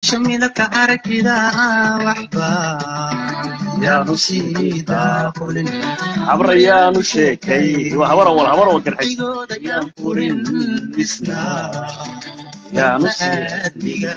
shamilaka aragtida waxba yaanu sii daaqulin habrayaanu sheekay waa habar wal habar wal garxay igooda yaan furin isna yaanu sii aadmiga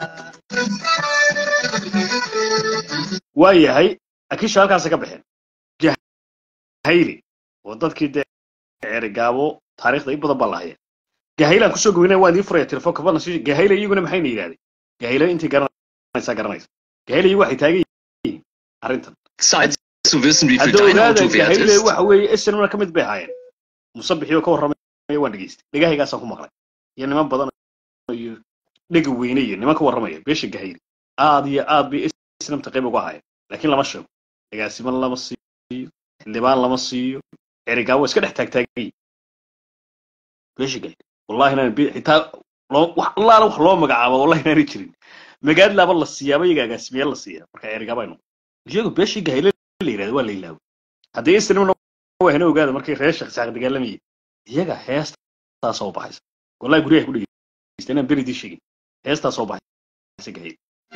waa yahay akiisha halkaasa ka baxeen gahayli oo dadkii dee ceerigaabo taariikhda in badan baa lahaya gahaylaan kusoo goynaya waan idiin furaya telefoonka fadlan si gahayle iyaguna maxayna yidhahdeen gahayle intii garanaysaa garanaysa gahayle iyagu waxay taagan yihiin arrintan Zeit zu wissen, wie viel hadda dein ogaada Auto wert gahayle ist. waxa weeye snmna ka mid bay ahaayeen musabixii oo ka warramaya waan dhegeystay dhegahaygaasaan ku maqlay iyo niman badan iyo dhega weyne iyo niman ka warramaya beesha gahayle aad iyo aad bay snmta qayb uga ahaayeen laakiin lama sheego agaasiman lama siiyo xildhibaan lama siiyo erigaa waa iska dhex taagtaagay beesha gahayle wallahi inaan be- xitaa loo wax allaala wax loo magacaabo wallahi inaanay jirin magaadlaaba la siiyaaba iyaga agaasimiyaal la siiyaa marka erigaaba aynu iyagu beeshii gahayle la yidhahda waa la ilaaway haddii isnimna waa hena ogaada markay reer sheekh saaq dagaalamayay iyaga heestaa soo baxaysa wallahi guryaha ku dhegeysta inaan beridii sheegin heestaa soo baxaysa gahayle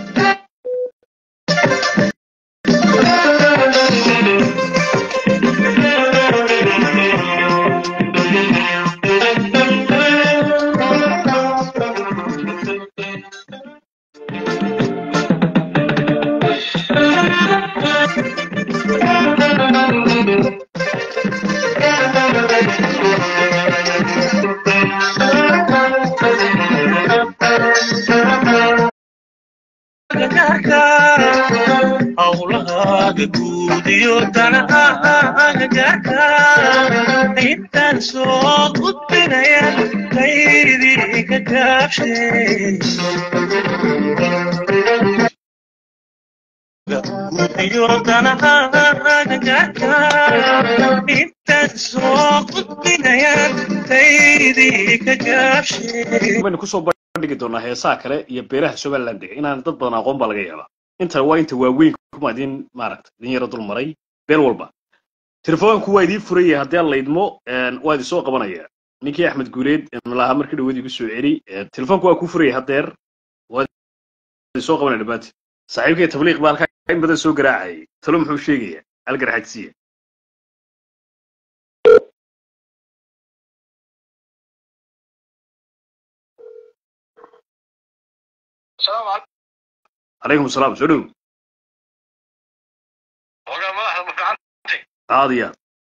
hawlahaaga guud iyo danahaaga gaarka intaan soo gudbinaya kaydii ka gaabshay guud iyo danahaaga gaarka intaan soo gudbinaya kaydii ka gaabshay baynu kusoo bandhigi doonaa heesaha kale iyo beeraha somaliland dega inaan dad badan aqoon baa laga yaabaa inta waa inta waaweyn kuma idin maaragta idin yaro dul maray beel walba telefoonku waa idiin furaya haddii aan laydmo waa idin soo qabanaya ninkii axmed guuleed malaha markii dhaweed igu soo celi telefoonku waa kuu furaya haddeer waa idin soo qabanaya dhammaantiin saaxiibkay tabliiq baa halkaa in badan soo garaacayay talo muxuu sheegaya algarxajsiya السلام عليكم calaykum asalaam soo dhow والله ما أحد مفعل aad iyo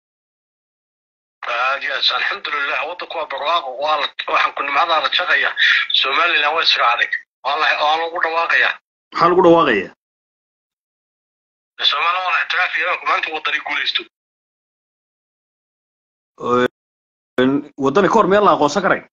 aad جالس الحمد لله وضك وبرواق والله waxaan ku nimcada la shaqaya Soomaaliland way iska adag wallahi oo lagu dhawaaqaya maxaa lagu dhawaaqaya Soomaaliland waa ixtiraaf iyo maanta wadani guuleysto waddani ka hor meel la aqoonsan karay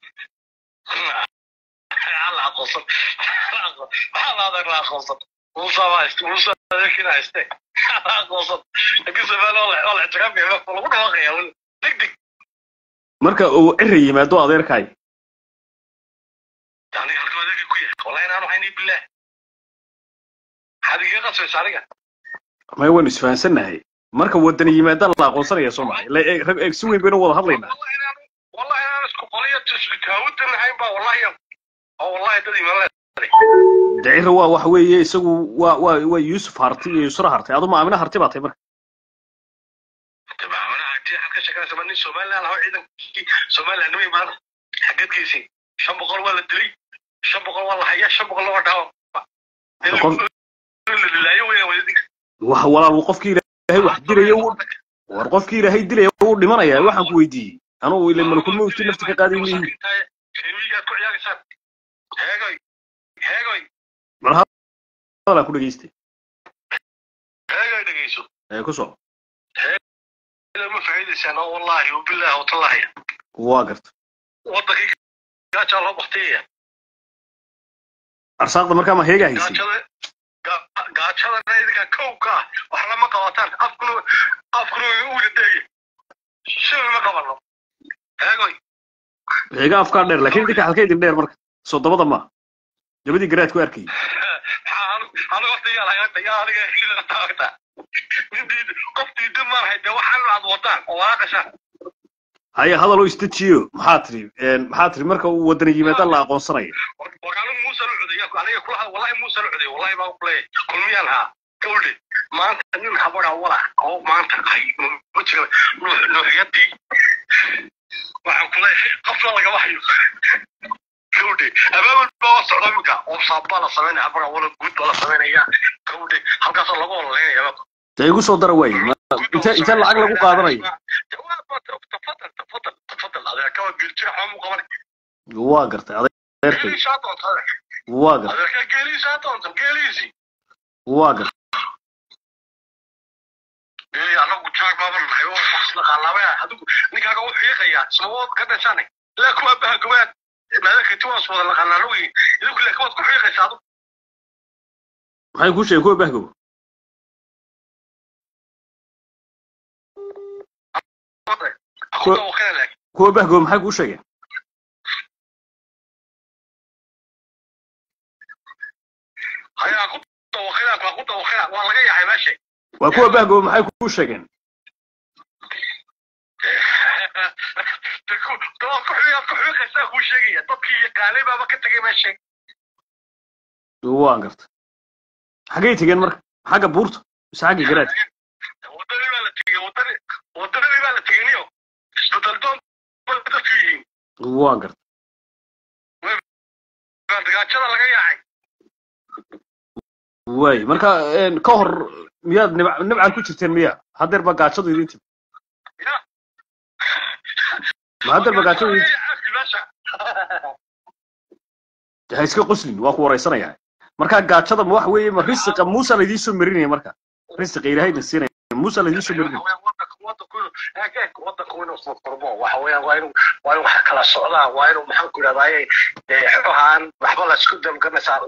Allah aqoonsan Allah adag la aqoonsan Musa waa ist Musa dadkina hayste Allah aqoonsan laakiin Soomaaliland waa ixtiraaf iyo lagu dhawaaqaya deg deg marka uu ciri yimaado adeerkaay يعني halka adeeg ku yahay wallahi inaan waxayni billah hadiga qasay sariga may waynu isfahansannahay marka waddani yimaadaan la aqoonsanaya soo maha ila eeg rag eeg si weyn baynu wada hadlaynaa والله انا اسكو قضيه تسكاوت الحين با والله يوم او والله تدري ما de ciri waa waxa weeye isagu waa waa waa yuusuf harti iyo yusra harti adu maamina harti baa tahay marka تمام انا عندي حكى شكل سمني سومالي انا هو عيدن سومالي انا ما حقت كيسي شن بقول ولا دري شن بقول والله حيا شن بقول ولا داو Qof- لا يوي ولدي wax walaal qofkii ilaahay wax dilaya uu war qofkii ilaahay dilaya uu dhimanaya waxaan ku weydiiyey anugu ile malakul mawti nafti ka qaaday mihi شنوية كل يا سان هاي هاي bal hadalaa ku dhegeystay هاي دقيسو ee ku soo ما فايدة والله وبالله وتالله waa garta waddankii gaajaa loo baktiya arsaaqda markaa ma heegaa haysay gaajada ga- gaajadana idinka kowka ah wax lama qabataan afkuna afkuna uga deegi shil ma qabano eegoy heega afkaa dheer laakiin idinka halka idin dheer marka soo dabada ma dabadii garaad ku arkayay maxaa anu aniga horta yaa lahaata yaa aniga hilina taagta midii qof diidan maan hayde waxaan aad wadaan oo waaqashaan haya hadal oo istajiyo maxaa tiri maxaa tiri marka uu wadana yimaada la aqoonsanayo warkaanu muuse la cudaya aniga kula wallahi muuse la cudaya wallahi baa kuleeyahay kulmiyaan haa gawdhe maanta nin habadha walac oo maanta ay wajiga nuuxyadii waxaan kuleeyahay qofna lagama hayo gawdhe abaabul baa waa socda iminka oo saabbaa la samaynaya habadha wala guud baa la samaynaya gawdhe halkaasoo lagu ololeynaya dee igu soo dara waaye inte inte lacag lagu qaadanayo tafadal tafadal tafadal adeerka waa geljira xoomu qabanay waa gartay adeerkay geeliisaa doonta waa gartay adeerka geeliisaa doonta geeliisii waa gartay ee anagu jaag baaba nahay oo wax dhaqaalaabay adigu ninkaaga u xiiqaya sababood ka dhashanay ilaa kuwa baha gobaad maadaka tiwaas wada naqaanaa lagu yihi idinku ilaa kuwaad ku xiiqaysa adigu maxay kuu sheegeen kuwa bahgow akuta wakina laag kuwa bahgow maxay kuu sheegeen haya akuta wakina akuta wakina waa laga yahay meesha waa kuwa bahgow maxay kuu sheegeen dabaad ku xiiqaad ku xiiqaysaa kuu sheegaya dadkii yaqaanay baaba ka tegay meesha waa gartay xaggay tegeen marka xagga buurta mise xagga garaadka wadadii baa la tegey wadadii wadadii baa la tegey niyo isbedel doon bay dadku yihiin waa gartay gaajada laga yaacay waay marka ka hor miyaad nib nibcan ku jirteen miya haddeer baa gaajadu idin timi ya ma haddeer baa gaajadu idin timi meesha ha iska qoslin waa ku waraysanaya marka gaajada ma waxa weeye ma risiqa muusa laydin soo marinaya marka risiqa ilaahayna siinaya muusa laydin soo marinaya wadanku inuu furfurmo waxa weeyaan waa inuu waa inuu wax kala socdaa waa inuu maxaan ku idhahdaaye xogaan waxba la isku damganaysaa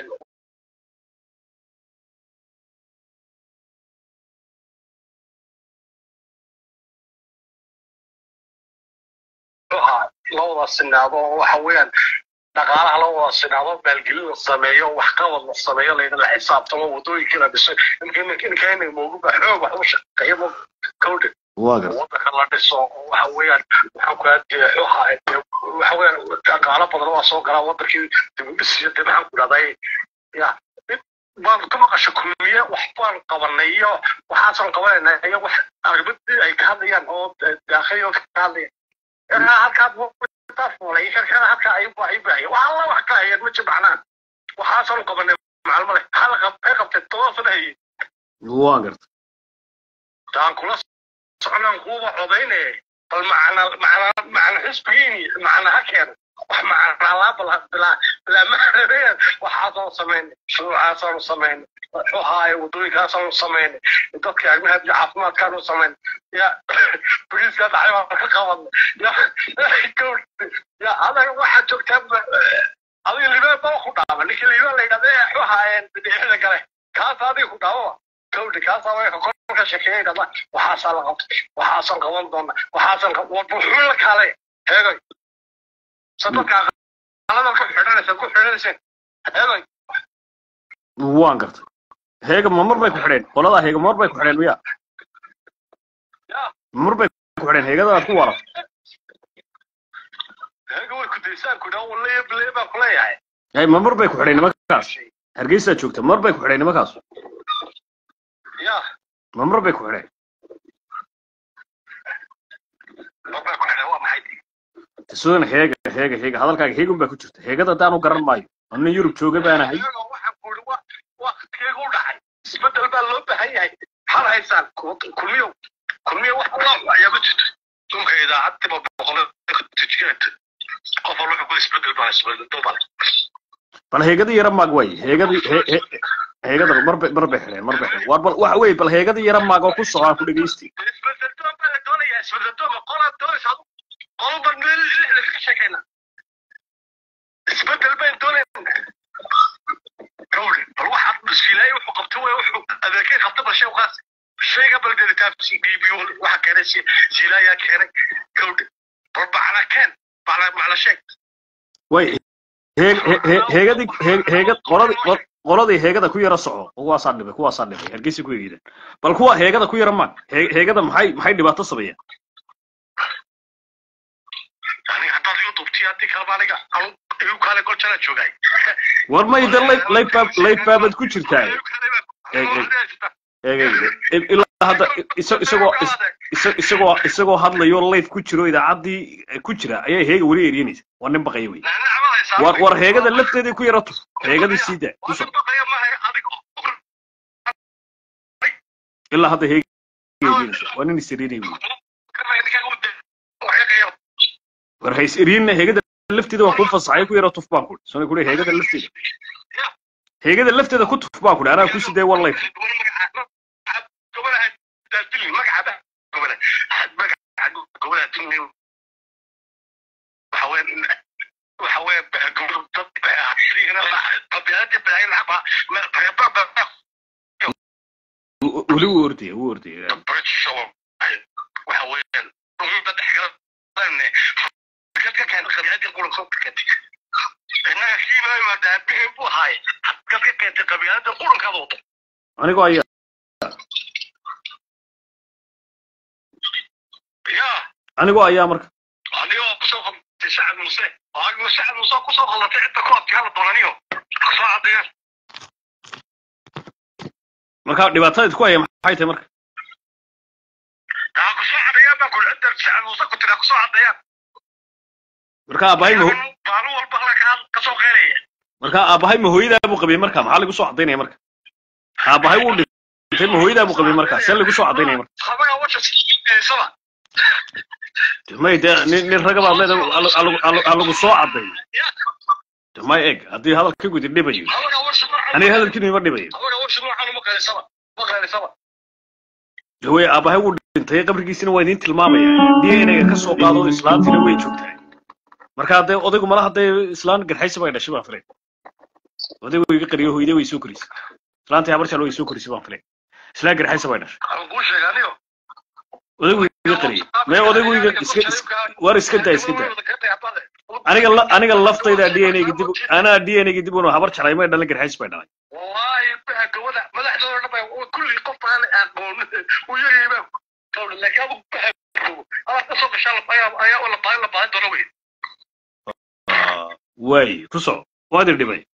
la wada sinaado oo waxa weeyaan dhaqaalaha la wada sinaado maalgelin la sameeyo waxqabad la sameeyo laydala xisaabtamo wadooyinkii la dhiso inkayna mooguba xoog wax u shaqeeyo mo kawdhe waa gartay wadanka la dhiso oo waxa weeyaan waxaan ku aadee waxa waxa weeyaan dhaqaalo badan waa soo galaa wadankii dibudhis iyo dee maxaan ku idhahday ya baan ka maqasho kulmiye wax baan qabanay iyo waxaasaan qabanayna iyo wax arrimadii ay ka hadlayaan oo daakhiyo ka hadlayaan erhaa halkaad fulay shirkada halka ay ay baahiyo waxa alla wax ka hayeen ma jimacnaan waxaasaan qabanay macalmo leh hal qab ay qabtay todoba sana hayeen waa gartay taan kula soconaan kuuba codayne bal macna macna macna xisbigiini macna ha keeno wax macna laa bal bilaa bilaa macnadeed waxaasaan samaynay shuruucaasaan samaynay xuhaaye wadooyinkaasaan samaynay dadka arrimaha iyo caafimaadkaanu samaynay ya boliiska dhacay baan ka qabanay ya gawr ya adaga waxaad joogtaa adiga libaan baa ku dhaama ninka libaan la yidhahda ee xuhaayeen bidixida kale kaas adiga ku dhaawaba gawdha kaasaa way ka sheekeeyay dhada waxaasaa la qabtay waxaasaan qaban doona waxaasaan wuxuu la kaale heegay sadadka qalada ku xidhanaysa ku xidhanayseen heegay waan gartay heega ma mar bay ku xidheen qoladaa heega mar bay ku xidheen miya ya mar bay ku xidheen heegadaad ku waran heega way ku daysaan ku dhaw wallahi bilee baan ku leeyahay ay ma mar bay ku xidheen nimankaas hargeysaa joogta mar bay ku xidheen nimankaas ya ma mar bay ku xidheen marbay ku xidhan waa maxay sudan heega heega heega hadalkaaga heegun baa ku jirta heegada haddaanu garan maayo anna yurub jooga baan ahay heega waxaan ku yidhi wa waqtigeega u dhacay isbedel baa loo baahan yahay maxaad haysaan kulmiyow kulmiyo wax allah ayaa ma jirto dhulka idaacadiba boqol tijigeed qof walba wuxuu ku isbedel baa isbedel bale bal heegadii yara maag way heegadii he- he- heegada mar bay mar bay xidheen mar bay xidheen war bal waxa weeye bal heegadii yara maag oo ku socdaa ku dhegeysti isbedel doon baa la doonayaa isbedel doon ma qolaad doonaysa adu qolo ban meel lixda ka sheekayna isbedel bayn doonayna gawri bal waxaad bisfilaay wuxuu qabtay way wuxuu adeekay qabta bal shay qaas shayga bal delitaabsi bibiyo waxa keenay si silaayaa keenay gawri bal bacla keen bacla macla sheeg way heeg he- he- heegadii heeg- heegad qoladii qol- qoladii heegada ku yara soco kuwaasaa dhibay kuwaasaa dhibay hargeysa ku eegideen bal kuwa heegada ku yara maag Hee- heegada maxay maxay dhibaato sameeyeen runtii haddii kaleba aniga anu igu kaale gol jala joogay war mayda laybaabad ku jirtaa eeg eeg ilaa hadda isa- isagoo is- isa- isagoo isagoo hadlayo life ku jiro idaacaddii ku jira ayaa heega weli eryanaysa waa nin baqaya wey war war heegada lafteedii ku yara tuf heegadii sii daa ku soco ilaa hadda heega eryanaysa waa nin is eryanay wey war ha is eryanna heegada lafteeda waa kuu fasaxay ku yara tuf baan kuri sona kuri heegada lafteeda heegada lafteeda ku tuf baan kuri anaa ku sidee war life weli wuu ordaya wuu ordaya anigoo ayaa anigoo ayaa marka adigoo kusoo qabtay sacad muuse oo sacad muuse kusoo qaldatay cidda ku adkaala doonaniyo kasoo cadeeyaan marka dhibaatada idku haya maxay tahay marka haa kusoo cadeeyaan baa kuli cidda sacad muuse ku tiraa kusoo cadeeyaan marka aabahay ma maalin walba halka kasoo qeynaya marka aabahay ma hooyadaa buu qabay marka maxaa lagu soo cadaynaya marka aabahay wuu dhintay ma hooyadaa buu qabay marka see lagu soo cadaynaya marka habaga washa siisaba may dee nin nin raga baad leedahay ha lagu soo cadayo may eg haddii hadalka gudi dhibayo habaga washa aniga hadalkiinu ima dhibayo habaga washa noocan uma qeysaba ma qeysaba hawey aabahay wuu dhintay qabrigiisina waa idiin tilmaamaya dnaga ka soo qaado islaantiina way joogtaa marka haddee odaygu mala haddee islaan garxaysi bay dhashay baan filay odaygu iga qariyo hooyade way soo korisay islaantii habar jalo way soo korisay baan filay islaan garxaysi bay dhashay aan kuu sheega anigo odaygu iga qariyay mee odaygu iga iska is- war iska daa iska daa aniga la- aniga laftayda dnaga dib anaa dnaga dib unu habar jalay may dhalan garxaysi bay dhalay والله بها قولا مدحدوda dhan baa kulli qof aan aqoon uu yiri baa qowla laakiin abu baa ala ka soo gashaa ayaa ayaa wala baa la baa doona wey waay ku soco waad ir dhibay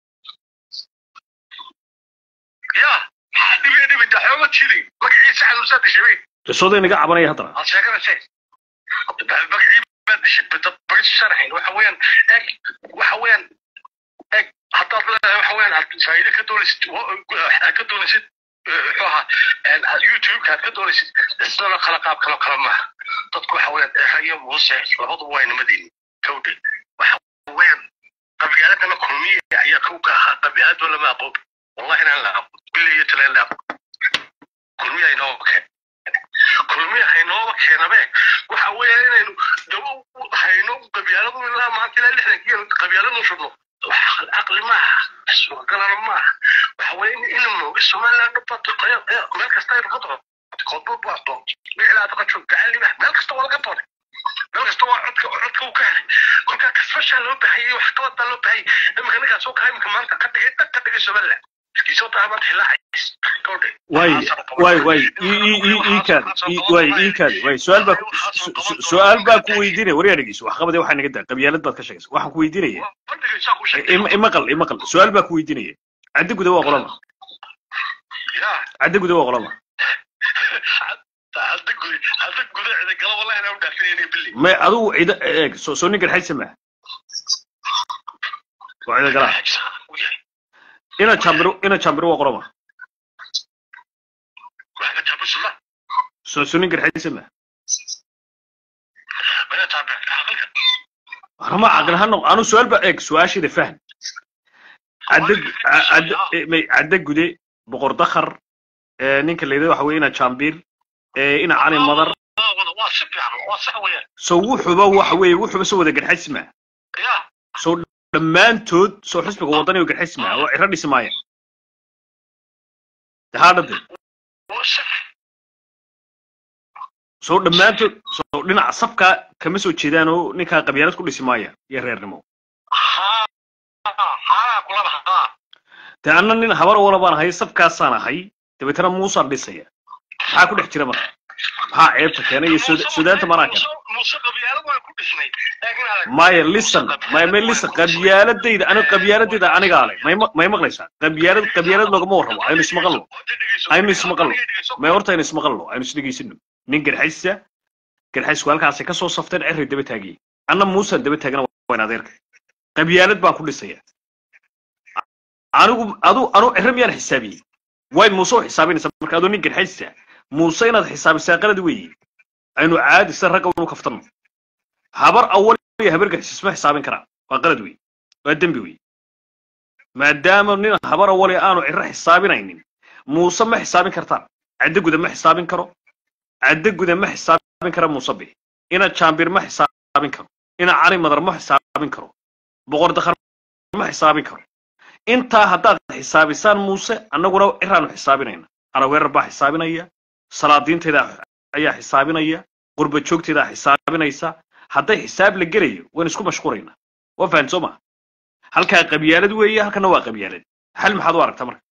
ya dibi dibi daxooma jiri magaciisa xanuun sa dishay qisooda inaga cabanaya haddana aan sheegana shay magaciisa baa dishay bada bari sharaxin waxa weeyaan eg waxa weeyaan eg haddaad leedahay waxa weeyaan aad faa'iido ka doonaysid aad ka doonaysid muxuu ahaa youtube aad ka doonaysid isdana kala qaab kalo kala maaha dadku waxa weeyaan ehayo muuse labaduba waa nimadeeni kawdhe waxa weeyaan qabyaaladana kulmiya ayaa kow ka ahaa qabyaaladoo lama aqoon wallahi inaan la aqoon bilayo taleen la aqoon kulmiya inooba keen kulmiya haynooba keenabe waxa weeyaan inaynu dabo hayno qabyaaladu ilaa maanta ilaa lixdankii qabyaaladu shubno wax caqli maaha suuragalana maaha waxa weeye in in mooga somaliland bato meel kasta aynu ka doon koodbur baa doon wixii aad ka joog gacan libax meel kasta waa laga doonay meel kasta waa codka codka uu ka helay kolkaa kasbashaa loo baahayay wax qabad baa loo baahayay imika ninkaas oo kaa imika maanta ka dhigay dhag ka dhigay somaliland iskisoo taaban xilaacays gawdhe waay waay waay ii ii ii ii kaadi ii waay ii kaadi waay su-aal baa ku- su- su- su-aal baa ku weydiinaya war yaa dhegeyso wax qabadee waxaa naga daa qabyaalad baad ka sheegaysa waxaan ku weydiinaya bandhigaysaa ku sheegay ima- imaqal imaqal su-aal baa ku weydiinaya caddi guda waa qolama ya caddi guda waa qolama hadda guda hadda guda cida gala wallahi inaan u dhaafinayna billi may adigu cida eeg soo soo nin garxaysa maaha waa cida galaa ina jambiro ina jambiro waa qolama wax ka taabusula soo soo nin garxaysa maaha mana taabe aqalka anama caqli ha noq anu su-aal baa eeg su-aasheeda fahm cadda cadda may cadda gude boqor dakhar ee ninka la yidhahdo waxa weeye ina jambir ee ina cali madar waa si fiican waa sax weeyaan soo wuxuba waxa weeye wuxuba soo wada garxaysi maaha ya soo dhammaantood soo xisbiga wadaniga garxaysi maaha waa ciro dhisi maaya dahaadhade waa sax soo dhammaantood soo dhinaca safka kama soo jeedaan oo ninkaa qabyaalad ku dhisi maaya iyo reernimo haa haa kulaba haa dee anna nin habar wala baan ahay safkaasaan ahay dabeetana muusaan dhisaya maxaa ku dhex jira marka maxaa ceebta keenay iyo Suda- sudaanta maraa keenay muuse qabyaalad waan ku dhisnay laakiin adag maya listen maya may listen qabyaaladayda aniga qabyaaladayda anigaa leh may ma- may maqlaysaa qabyaalad qabyaalad loogama warramo aynu ismaqalno aynu ismaqalno may horta aynu ismaqalno aynu isdhegaysano nin garxaysa garxaysku halkaasay kasoo safteen cerri daba taagiyey anna muusan daba taagana waan adeerka qabyaalad baan ku dhisaya anigu adu anu cerre miyaan xisaabiyey way muuse u xisaabinaysa marka adoo nin garxaysa muuse inaad xisaabisaa qalad weeye aynu caadisa ragga unu kaftanno habar awal iyo habar garxis ma xisaabin karaa waa qalad weeye waa dembi weeye maadaama nin habar awal aanu cirro xisaabinaynin muuse ma xisaabin kartaan caddo guda ma xisaabin karo caddo guda ma xisaabin kara muuse bixi ina jaambir ma xisaabin karo ina cali madar ma xisaabin karo boqor dakhar ma xisaabin karo intaa haddaad xisaabisaan muuse annaguna ciraanu xisaabinayna araweerar baa xisaabinaya salaadiinteeda ayaa xisaabinaya qurba joogteeda xisaabinaysa hadday xisaab la gelayo waan isku mashquulaynaa waa fahan soo maa halkaa qabyaalad weeye halkana waa qabyaalad xal maxaad u aragtaa marka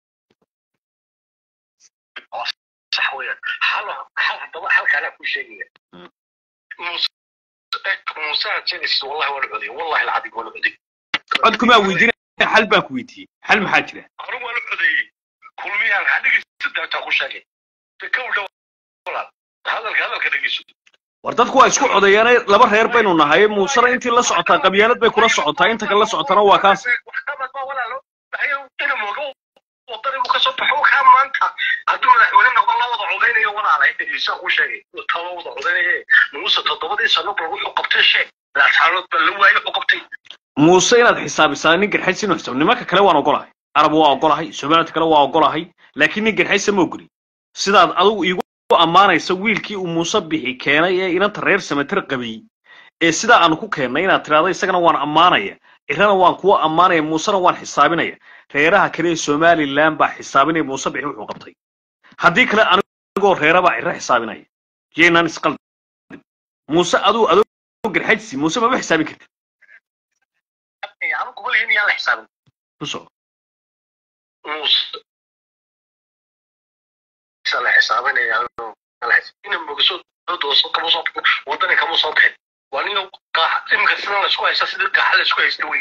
sax weeyaan hal hal haddaba halkaanaa kuu sheegaya Mm. muuse muuse aad sheegaysid wallahi waa la codiyay wallahi alcadig waa la codiyay codkumaa weydiinaya xal baan ku weydiiyey xal maxaa jira anigu waa la codeeyey kulmiyaan ha dhegeysta daabtaa ku sheegay ka dhow walaal hadalka hadalka dhegeyso war dadku waa isku codeeyaane laba reer baynu nahay muusena intii la socotaa qabyaalad bay kula socotaa inta kale la socotana waa kaas waxqabad baa walaalo maxay ina mooga wadani uu kasoo baxo kaa maanta hadduu madaxweyne noqdo la wada codaynayo walaalay dhegeysa ku sheegay taba wada codaynaye muuse toddobadii sano bal wuxuu qabtay sheeg laasxaanood baa la waayay wuxuu qabtay muuse inaad xisaabisaa nin garxays inuu xisaab nimanka kale waan ogolahay arab waa ogolahay somaliland kale waa ogolahay laakiin nin garxaysa ma ogoli sidaad adigu iigu ammaanaysa wiilkii uu muuse bixi keenay ee inanta reer samatir qabay ee sidaa aanu ku keennay inaad tirahdo isagana waan ammaanaya cirana waan kuwa ammaanaya muusena waan xisaabinaya reeraha kale ee somaliland baa xisaabinaya muuse bixi wuxuu qabtay haddii kale anigoo reera baa ciro xisaabinaya yaynaan isqaldin muuse aduu adoo garxaysi muuse mama xisaabin kartid anu kubalihii miyaan la xisaabin ku soco muuse isa la xisaabinaya ina mogaso dooso kama soo bixin wadani kama soo bixin waa nin iminka sidan laisku haysta sidii gaaxa laisku haysta wey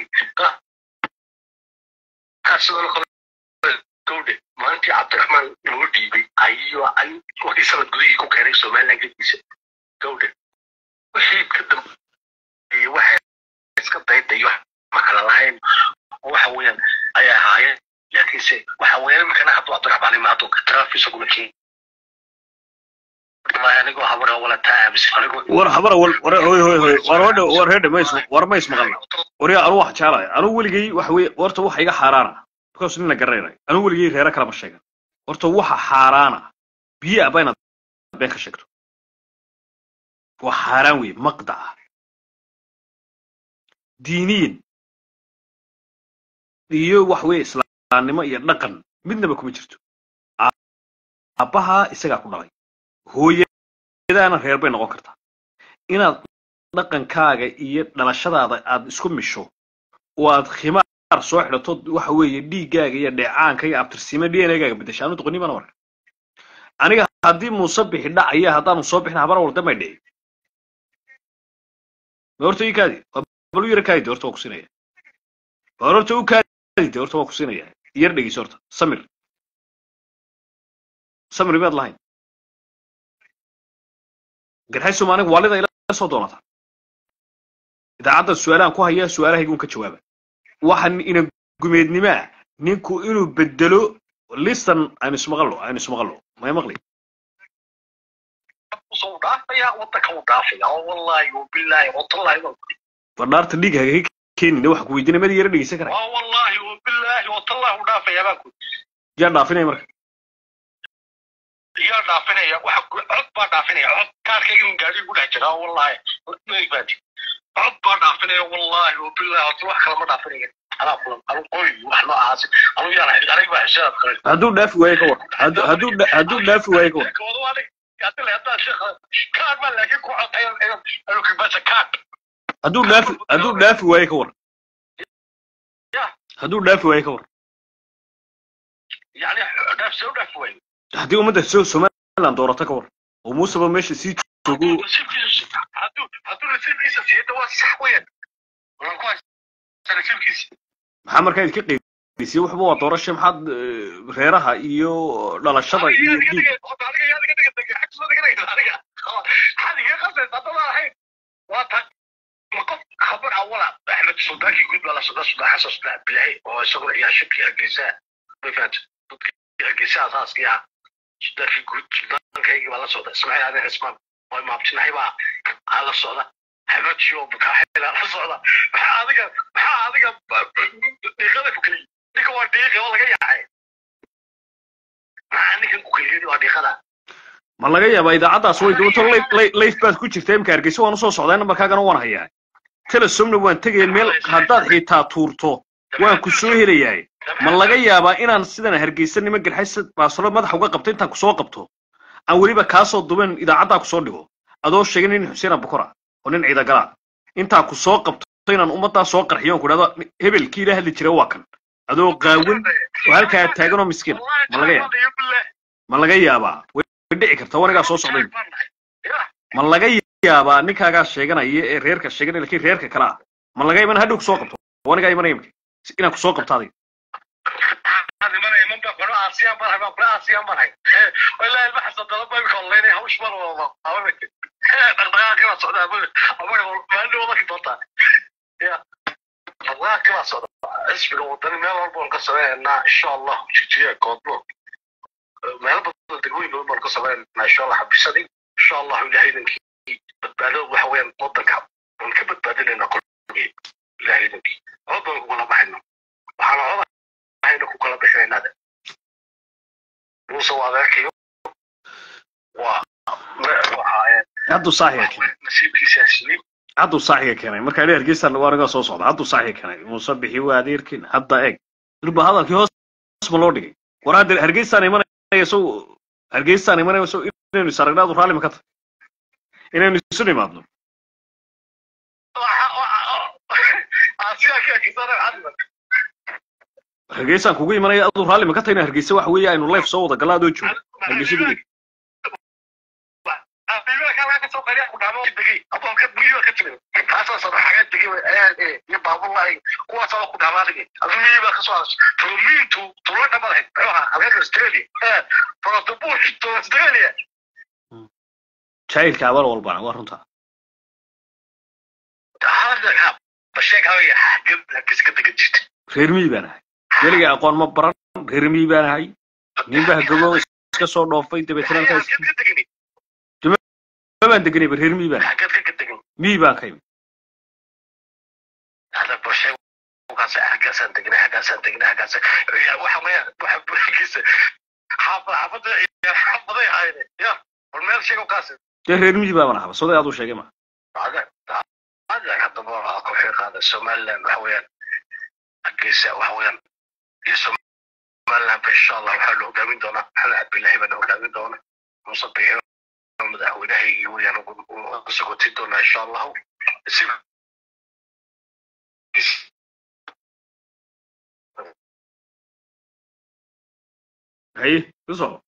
sidoo kale gowdhe maalintii cabdiraxmaan loo dhiibay ayuu wakii sanad gudihii ku keenay somaliland gediisa gowdhe wixii ka dambeeyey waxay iska daydayo ma kala lahayn waxa weeyaan ay ahaayeen laakiinse waxa weeyaan iminkana hadduu cabdiraxmaan imaado traafisaguna keen anigoo habara wala taa aaminsan anigoo war habar war war hoy hoy hoy war wadha war reedha mays war mays maqalna wariya anu wax jeclahay anu weligay waxa weye horta waxa iga xaaraana because nina garanayna anu weligay reera kalama sheegan horta waxa xaaraana biyo aba inaad been ka sheegto waa xaaraan weye maqdaca diiniyin iyo wax weye islaamnimo iyo dhaqan midnaba kuma jirto aabbaha isagaa ku dhalay hooyadaana reer bay noqon kartaa inaad dhaqankaaga iyo dhalashadaada aad isku misho oo aad khimaar soo xidhato waxa weeye dhiiggaaga iyo dheecaanka iyo abtirsiima d n a gaaga bedesha anu doqonnimana marka aniga haddii muuse bixi dhacaya haddaanu soo bixin habar walda may dhici ma horta ii kaadi bal u yara kaadi de horta waa ku siinaya war horta u kaadi de horta waa ku siinaya yar dhegeyso horta samir samir miyaad lahayn garxay soomaaliga waalida ila soo doonata idaacadda su-aalahan ku haya su-aalahaygun ka jawaaba waxa ina gumeednimaa ninku inuu bedelo listan aynu ismaqallo aynu ismaqallo may maqli usoo dhaafaya wadanka u dhaafaya oo wallahi wabillahi watallahi war dhaarta dhiig hagaga keenina waxa ku weydiinaya mada yara dhegeysan karaya waa wallahi wabillahi watallahi u dhaafaya baan ku yaa dhaafinaya marka yaa dhaafinaya waxa cod baa dhaafinaya cod kaarkayga min gaadhi ku dhex jira wallahi maigbaadi cod baa dhaafinaya wallahi wabillahi wata wax kale ma dhaafinaya anaa kulan anu qoy wax noocaas anu yaan aniga baa xisaab kale hadduu dhaafi waayo ka war hadduu hadduu dha- hadduu dhaafi waayo ka war kaad baa laakiin ku codaya kibasa kaad hadduu dhaafi hadduu dhaafi waayo ka war hadduu dhaafi waayo ka war yani dhaaf soo dhaaf waayo haddii ummadda so- Soomaaliya somaliland doorata ka war oo muuseba meesha sii joogo nasiibkiisa hadduu hadduu nasiibkiisa siiyada waa sax weeyaan waan ku haysta nasiibkiisa maxaa markaa idinka qeydisay waxba waa doorasha maxaad eh, reeraha iyo dhalashada iyo diin خبر اولا احمد السلطان يقول ولا صدى صدى حسن صدى بلاي هو يسوي يا شبكي الجزاء ما فهمت الجزاء اساس يا صدى في جود صدى كي ولا صدى اسمعي هذا اسمع ما ما بتنحي بقى على صدى احمد شو بك على صدى هذا هذا دقيقه فكري دقيقه waa دقيقه ولا yahay ninkan ku keliyay waa daqada ma laga yaabaa idaacaddaas way doonto layf baad ku jirta imka hargeysa waan usoo socdaa nambarkaagana waan hayaa telesomna waan tegaya meel haddaad xitaa tuurto waan ku soo helayahay ma laga yaabaa inaan sidan hargeysa niman garxaysa baasolo madaxa uga qabto intaan kusoo qabto aan weliba kaasoo duben idaacaddaa kusoo dhigo adoo sheegay nin xuseen abukora oo nin ciidagala intaan kusoo qabto inaan ummaddaa soo qarxiyo on ku dhahdo hebelkii ila hadli jira waa kan adoo qaawan oo halkaa taagan oo miskiin ma laga yaaba ma laga yaabaa way dhici karta wanigaa soo socday ma laga yaabaa ninkaagaa sheeganaya ee reerka sheeganaya lakiin reerka kale ah ma laga yaaba in hadhow kusoo qabto wanigaa imanaya imika inaan kusoo qabto adiga xisbiga wadani meel walba waan ka sameynaa insha allah jijiya koodlo meel badan degmooyin badan baan ka sameynaa insha allah xabisadii insha allah ilahaydankii badbaado waxa weeyaan wadanka waan ka badbaadinaynaa qolgii ilahaydankii cod baan kugala baxayna waxaana codahayna ku kala bixinaynaa de muuse waa adeerkayo waa waxaa hadduu saaxiga keenay nasiibkiisaa siiyey hadduu saaxiga keenay marka idhi hargeysa waa naga soo socda hadduu saaxiga keenay muuse bixi waa adeerkin hadda eeg durba hadalkii hoos ma loo dhigay war hadda hargeysaan imanaya sow hargeysaan imanaya sow inaynu is aragnaadu raalli ma ka tahay inaynu isu nimaadno hargeysaan kugu imanaya aduu raalli ma ka tahay in hargeysa waxa weeye aynu life soo wada galla adoo joogo hargeysa dhigay jaahilka abaal walbana waa runtaa reer miyi baan ahay weliga aqoon ma baran reer miyi baan ahay ninbaa gogo iska soo dhoofay dabeetana halkaas ma baan deganayba reer miyi baan ahay miyi baan ka imi dee reer miyi baaban ahaba soday aduu sheegay ma somaliland waxa weeyaan hargeysa waxa weeyaan iyo somaliland ba insha allah waxaa la hogaamin doonaa maxamed cabdillahi baana hogaamin doona muuse bixi madaxweynahaygii weeyaan sagotin doonaa insha allahu haye ku soco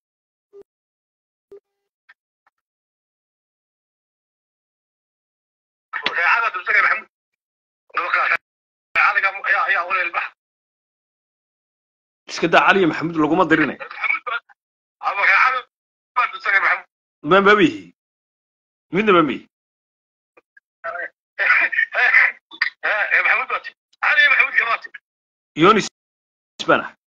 reecada dulsaga maxamud reecadaga ayaa ayaa waleel bax iska daa cali iyo maxamuud laguma dirinay ama reecada baa dulsaga maxamud ma ma mihi midna ma mihi maxamud baati cali iyo maxamud gamaati yonis baan ahay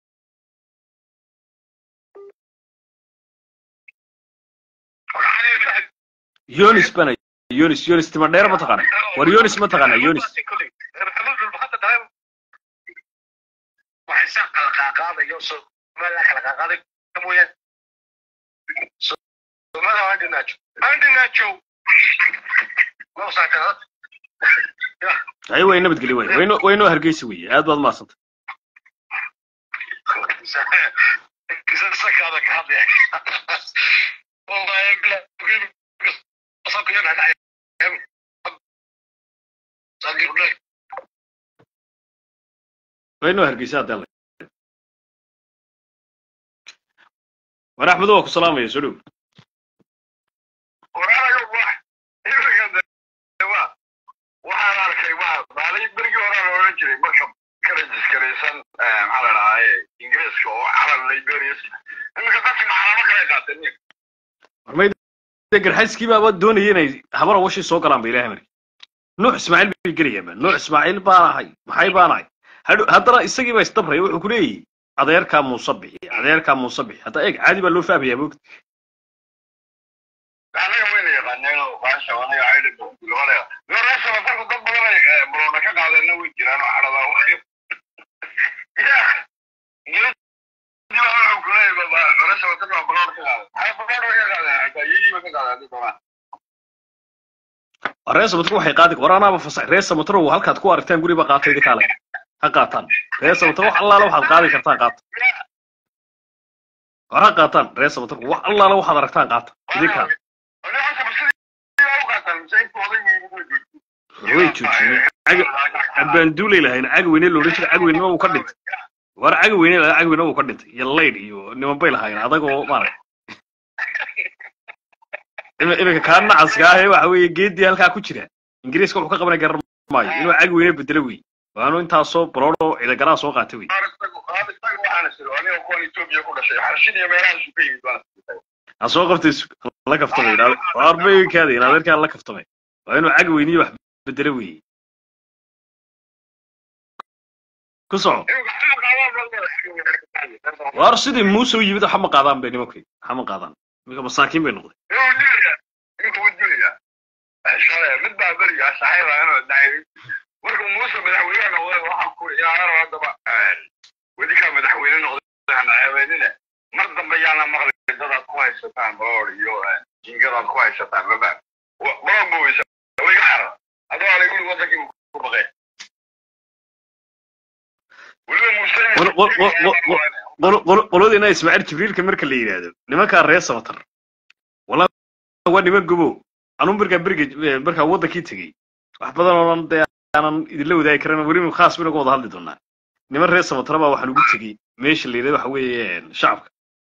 cali iyo maxamud yonis baan ahay yonis yonis tima dheer ma taqaana war yonis ma taqaana yonis waxay saa kala qaaqaadayo somaliland kala qaaqaaday mooyaan somaliland waa dhinaajo aan dhinaajo ma usaataa haye way nabadgeli way wayno waynoo hargeysa weye aad baad maasanta sakaada ka hadlaya wallahi bila waynoo hargeysa haddee la war axmed waa ku salaamaya soo dhow oran jiray marka ka rajiskaraysan maxaa la dhahaa ingiriiska oo calan liberia iminka dadki macalamo kale qaateen warmayda garxayskii baaba doonaya inay habar awashii soo galaan ba ilahay marki nuux ismaaciil bay gelayaanba nuux ismaaciil baan ahay maxay baan ahay hadhow haddana isagii baa isdabraya wuxuu ku leeyahy adeerkaa muuse bixi adeerkaa muuse bixi hadda eeg caadi baa loo fahmayaa moogta anaga wayna yaqaaneen baasha anaga caydha bilolea reesaba dalku dad badan ay buloona ka qaadeenna way jiraan oo xaradaa wuxuu kuleeyahay reesaba dad baa buloona ka qaaden ay buloona ka qaadeen hataa iyagiiba ka qaadeen hadii doonaan reer samatar waxay qaadi war anaaba fasax reer samatar oo halkaad ku aragtaan guriba qaatay idinka ale ha qaataan reer samatar wax allaala waxaad qaadi kartaan qaata war ha qaataan reer samatar wax allaala waxaad aragtaan qaata idinka way joojiyeen abbaanduulay lahayn cagweyne loodhan jira cagweynima uu ka dhintay war cagweyne lahaa cagweyne uu ka dhintay iyo laydh iyo niman bay lahaayeen adagoo maarag iminka kaa nacaska ah ee waxa weeye geedii halkaa ku jira ingiriiska wuxuu ka qabanay garan maayo inuu cagweyne bedelo wey waanu intaasoo baloodho ciidagaraa soo qaatay wey ha soo qabtay la kaftamay arbeykaada in adeerkaa la kaftamay waa inuu cagweyniyo wax bedelo wey ku soco war sidii muuse u yimid waxa ma qaadaan bay nimankay waxa ma qaadaan iminka masaakiin bay noqday mid baa berigaa saxiiba inuu dhacay markuu muuse madaxweyne noqday waxaa ku ciyaaro haddaba wedikaa madaxweyne noqday hana ceebeynine mar dambe yaana maqlay dadaad ku haysataan baloor iyo jingadaad ku haysataan baba baloor boweysa wiga xara adoo alay wili wadankii ku baqee weliba muuse qolodiina ismaaciil jibriilka marka la yidhaahdo nimankaa reer samatar wala waa niman gobo anuu markaa beriga markaa waddankii tegey wax badan oonan dee aanan idinla wadaagi karan weliba khaas baynu ka wada hadli doonaa niman reer samatara baa waxaan ugu tegey meesha la yidhahdo waxa weeye shacabka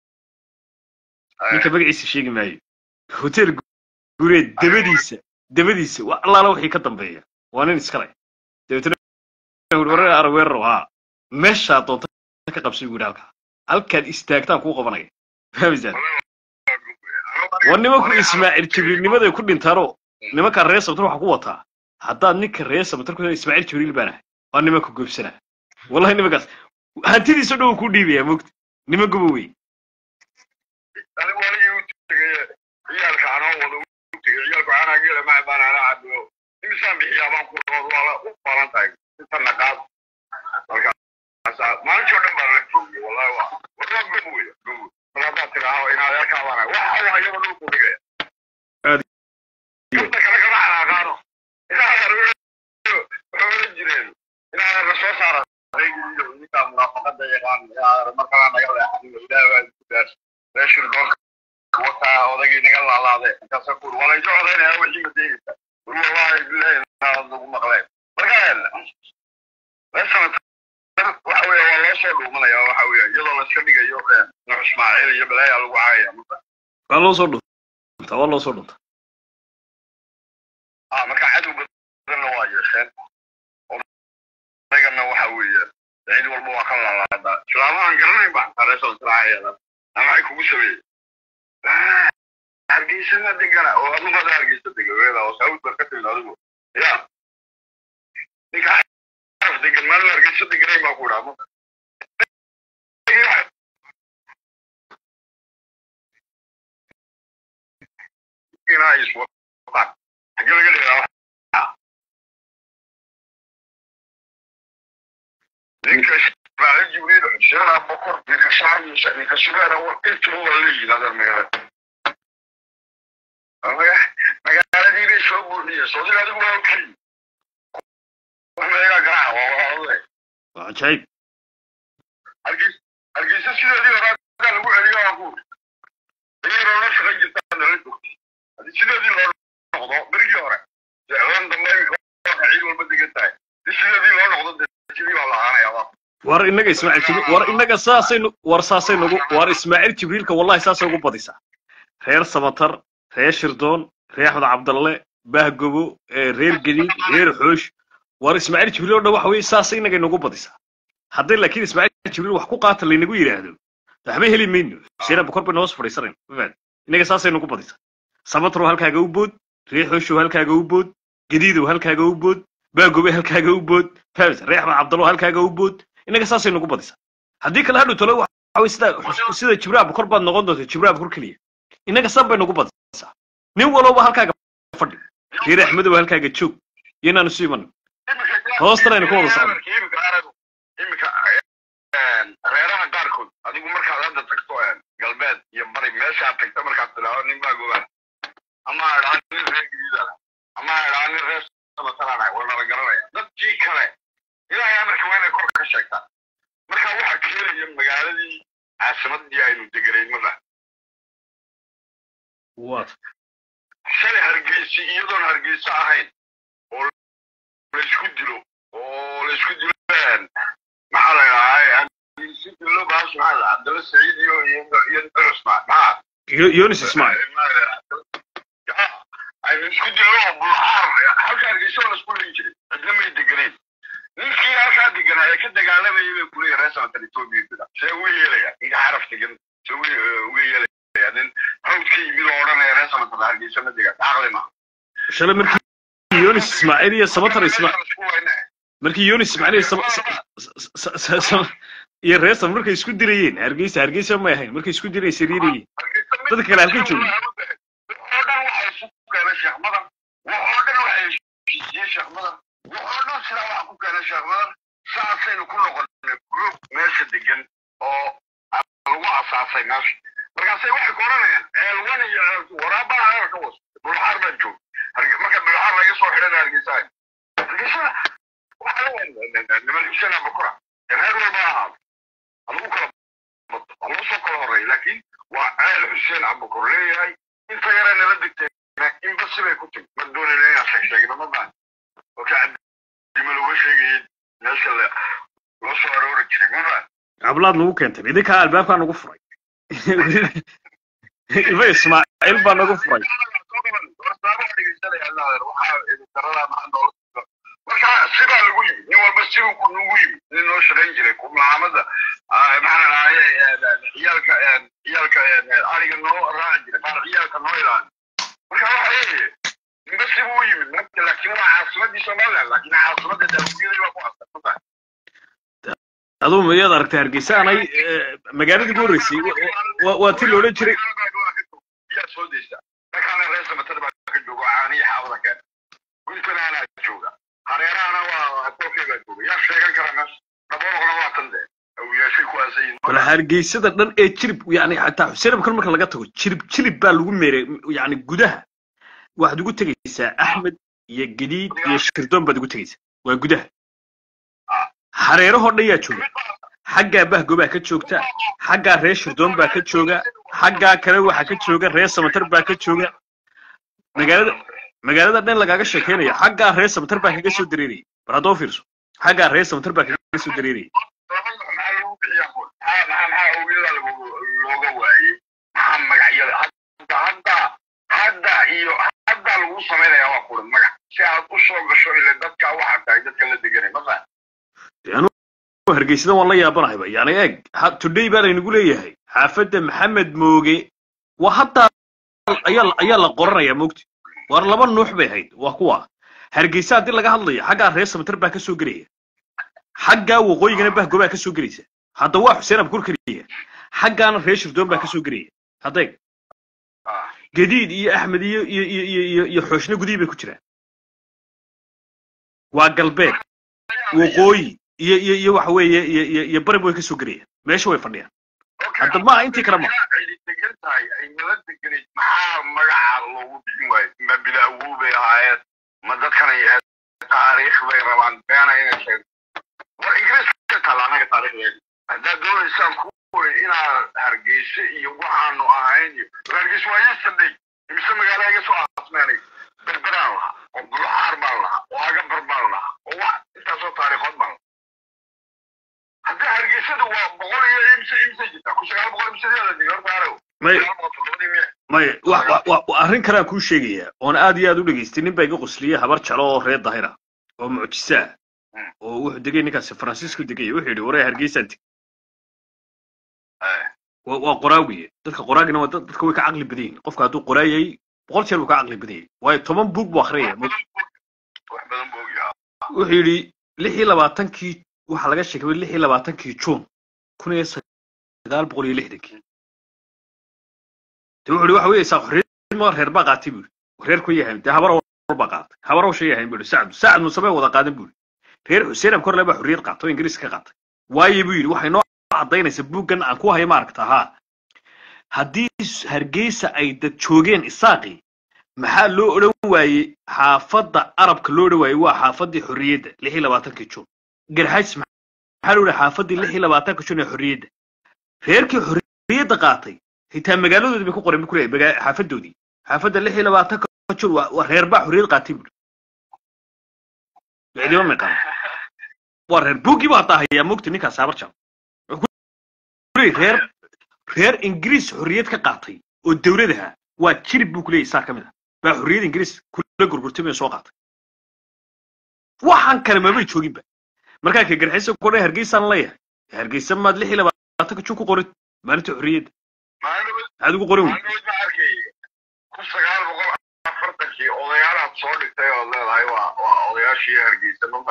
ninka magaciisa sheegi maayo hotel gureed dabadiisa dabadiisa wa allaala wixii ka dambeeya waa nin iskale dabeetna warar araweerro haa meeshaa doonta ka qabsay buu yidhi halkaa halkaad istaagtaan kuu qabanaya fahmaysaan waa nimanku ismaaciil jibriilnimaday ku dhintaanoo nimankaa reer samatar waxa ku wataa haddaad ninka reer samatar ku ismaaciil jibriil baan ahay waa nimanka goobsanaa wallahi nimankaas hantidiisa dhow ku dhiibaya mogta niman gobo wey anigu anigii u tegay ciyaalka anoo wada u tegay ciyaalku anaa geela ma baan anaa cabiyo imisaan bixiyaa baan ku rood waa la u balan tahay inta naqaad markaasa maalintii oo dhan baa la joogay wallahi waa warwaa gobo wey gobo mar haddaad tidhaaho in adeerkaa baan ahay waxa waa iyaba dhulku dhigaya inta kale kama xanaaqaano inaa waxay oran jireen inaa la soo saara ninkaa munaafaqada yaqaan markalaa naga leexaniyo ilaah baa ku daas meeshii doonka wataa odagii naga laalaade intaasa kuur waa layso codaynaya wixii ma deegaysa ur wallahi bilahi naad lagu maqleen marka meeshan waxa weeye waa loo soo dhuumanaya waxa weeye iyadoo layska dhigayo nuux ismaaciil iyo balaaya lagu caayaya marka waa loo soo dhunta waa loo soo dhunta ah marka cadow badanna waa yeesheen odagana waxa weeye cid walba waa ka laalaadaa islaamahan garanayn ba xataa reesoo israaciyadan ama ay kugu sameeyey hargeysana degana oo adugada hargeysa dega weeda oo saud baa ka timid adigu ya ninka xaraf degan maalin hargeysa deganayn baa ku idhaa marka xagee laga dhigaa ninka ismaaciil jibriil xuseen abokor ninka shacbiisa ninka subeera intuba waa leeyihin adeer magaalada magaaladii bay soo buuxiyeen soodiga adigu waa okey wax meegaa garaaca waa walaaladay waa cajaayib hargeysa sideedii hore hadaa lagu celiyo waa kuuri iyadoo la shaqayn jirtaa nala joogtay haddii sideedii loo noqdo berigii hore jeclaan dambe imika ciid walba degan tahay si sideedii loo noqdo sidii baa lahaanaya waa war inaga ismaaciil jibriil war inaga saasaynu war saasaynugu war ismaaciil jibriilka wallahi saasay ugu badisaa reer samatar reer shirdoon reer axmed cabdalle bahgobo reer gediid reer xoosh war ismaaciil jibriil oo dhan waxa weye saas inaga inagu badisaa hadday laakiin ismaaciil jibriil wax ku qaata laynagu yidhaahdo waxba heli mayno xuseen abukor baynu hoos fadhiisanayn mafaad inaga saasay nagu badisaa sabatro halkaaga u bood riixooshow halkaaga u bood gadiidow halkaaga u bood baagobe halkaaga u bood fahamsa reex ma cabdallo halkaaga u bood inaga saasay nagu badisaa haddii kale hadhow tolo waxa weye sida sida jibriil abukor baad noqon doonta jibriil abukor keliya inaga san bay nagu badisaa nin walowba halkaaga fadhi reer axmedow halkaaga joog iyo inaanu isu imanin hoostana aynu ku wada socno imika aragu imika reeraha qaarkood adigu markaad hadda tagto galbeed iyo bari meeshaad tagto markaad tidhaahdo nin baa gobaan ama idhaa nin reer gadiida ama idhaa nin reer samatalaanahay waa nala garanaya dadkii kale ilaahay amarka waa inay kor ka sheegtaan marka waxa keenaya magaaladii caasimadii aynu deganayn ma fahm waad shalay hargeysi iyadoon hargeyso ahayn oo laysku dilo oo laysku dilo maxaa la idhahaa hargeysi dilo baas maxaa la cabdalla saciid iyo iyo iyo cusmaan maxaa Yo- yonis ismaaciil aynu isku dilno oo bulxaar halka hargeysa oo laisku leyn jiray cidna may deganayn ninkii halkaa deganaa ee ka dagaalamayay bay kuleeya reer sanatan etoobiya jira see uga yeelaya ninka xaraf degan see uga uga yeelaya nin hawd ka yimid oo odhanaya reer sanatan hargeysa ma degan caqli ma shalay markii yonis ismaaciil iyo sabatar isma isku wayna markii yonis ismaaciil iyo Sab- Sa- Sa- Sa- Sa- iyo reesam markay isku dirayeen hargeysa hargeysa may ahayn markay isku dirayeen sariirayeen dadka kale halkay joogeen waxoo dhan waxay isu keenay sheekh madan waxoo dhan waxay heshiisiyey sheekh madan waxoo dhan sidaa waxa ku keenay sheekh madan saasaynu ku noqonay group meesha degan oo lagu asaasay meesha markaasay waxay ku odhanayaan ceelwan iyo ceelku waraabaa heer ka was bulxaar baa joog Harge- marka bulxaar laga soo xidhana hargeysa hargeysa waxaa niman xuseen abakura reer walba ahaado halagu kala bato halagu soo kala horeeya laakiin waa ceel xuseen abukur leeyahay inta yare nala degteena inba sibay ku timi ma doonayna inaan sheeg sheegno ma baan oo ka cadima looga sheegayay meesha la loo soo aroori jiray ma baan hablaad nagu keentay idinkaa albaabkaa nagu furay ilma ismaaciil baa nagu furay marka sidaa lagu yimid nin walba siduu ku nagu yimid nin noo shaqayn jiray kumlaamada maxaa dhahaye ciyaalka ciyaalka ariga noo raaci jiray qaar ciyaalka noo ilaali marka waxa weeye ninba sibuu u yimid marka laakiin waa caasimadii somaliland laakiin caasimadda daawiyadii baa ku asar ma tahay aduu miyaad aragtay hargeysa anay eh, magaaladii ugu horreysay wa- wa- waa ti la odhan jiray yaa soo deysta markaana reer samatada baa ka jooga caaniyo xaabada keena guntana anaa jooga hareerahana waa kolkay baa jooga yaa sheegan kara meesha dhaboolqona waa tan de awiyaashay ku aasayin bal hargeysada dhan ee jirib yani xataa xuseen abukar marka laga tago jirib jirib baa lagu meeray yani gudaha waxaad ugu tegaysaa axmed iyo gadiid iyo shirdoon baad ugu tegaysaa waa gudaha hareerahoo dhan yaa jooga xaggaa bahgobaa ka joogta xaggaa reer shirdoon baa ka jooga xaggaa kale waxaa ka jooga reer samatar baa ka jooga magaalada magaalada dhan lagaaga sheekeynaya xaggaa reer samatar baa kaga soo dareeraya bar haddoo fiirso xaggaa reer samatar baa kaga soo dareeraya maxaa lagu bixiyaa kun maxaa maxaa maxaa awiyada looga waayey maxaa magacyada hadda hadda hadda iyo hadda lagu samaynayaa waa kulan magac si aad u soo gasho ile dadka waxaa tahay dadka la deganay ma fahan hargeysada waan la yaabanahayba yani eeg ha- today baa laynagu leeyahay xaafadda maxamed mooge waa haddaa ayaa ayaa la qoranaya mogti war laba nuux bay ahayd waa kuwa hargeysa haddii laga hadlayo xaggaa reer samatar baa ka soo gelaya xaggaa waqooyigana bahgobaa ka soo gelaysa hadda waa xuseen abkur keliya xaggaana reer shirdoon baa ka soo gelaya haddeeg gadiid iyo axmed iyo iyo iyo iyo iyo iyo xooshna gudihii bay ku jiraan waa galbeed waqooyi iyo iyo iyo waxa weeye iyo iyo iyo bariba way ka soo gelayaan meesha way fadhiyaan hadda maaha intii kale ma ay degan tahay ay nala deganayd maxaa magaca loogu bixin waayo ma bilaawu bay ahaayeen ma dadkan ay ahayd taariikh bay rabaan beena inay sheeg war ingiriiska taala anaga taariikhdeeda haddaad doonaysaan kuway inaad hargeysa iyo waxaanu ahayn iyo hargeysa waa yesterday imise magaala iga soo aasmeenay berberaan lahaa oo bulxaar baan lahaa oo agabar baan lahaa oo wax intaasoo taariikhood baan lahaa hadda hargeysada waa boqol iyo imse imse jirta ku sagaal boqol imse la dhigay horta araw may sagaal boqol toddobadii miya may wa wa wa wa- arrin kalean kuu sheegayaa oon aad iyo aad u dhegaystay nin baa iga qosliyey habar jalo oo reer dahira oo mucjisa ah oo wuxuu degay ninkaasi faransiisku degay wuxuu yidhi waree hargeysaan teg waa waa qoraawiye dadka qoraagina waa dad- dadka way ka caqli badan yihin qofka hadduu qoraayay boqol jeer buu ka caqli badan yahay waayo toban buug buu akhriyaya wax badan buu ogyahay wuxuu yidhi lix iyo labaatankii waxaa laga sheegay lix iyo labaatankii juun kun iyo sagaal boqol iyo lixdankii de wuxuu yidhi waxa weeye saa xorriyad ma reer baa qaatay buu yidhi reer ku yahay dee habar awal baa qaatay habar awsha yahay buu yidhi sacad sacad musame wada qaadan buu yidhi reer xuseen abkorle baa xorriyad qaatay oo ingiriis ka qaatay waayo buu yidhi waxay noo caddaynaysa buuggan aan ku hayo maaragta haa haddii hargeysa ay dad joogeen isaaqi maxaa loo odhan waayey xaafadda arabka loo odhan waayey waa xaafaddii xorriyadda lix iyo labaatankii juun garxays maxaa loo odhan xaafaddii lix iyo labaatanka juun ee xorriyadda reerkii xorriyadda qaatay xitaa magaaladoodii bay ku qoreen bu kuleeyahay magaa- xaafadoodii xaafadda lix iyo labaatanka juun waa waa reer baa xorriyad qaatay buuri cidima meeqaan waa reer buuggii baa hataa hayaa mogta ninkaas saabar jam reer reer ingiriis xorriyad ka qaatay oo dowladaha waa jirib buu kuleeyahay saa ka mid ah baa xorriyad ingiriis kula gurgurtamay oo soo qaatay waxaan kale mamay jooginba markaa ka garxaysa ku dhan hargeysaan leeyahay hargeysa maad lix iyo labaatanka jun ku qorin maalinta xorriyadda maalin maxaad ugu qorin wey maalin ma arkay kun sagaal boqol afartankii odayaalaad soo dhigtay ood leedahay waa waa odayaashii hargeysa maba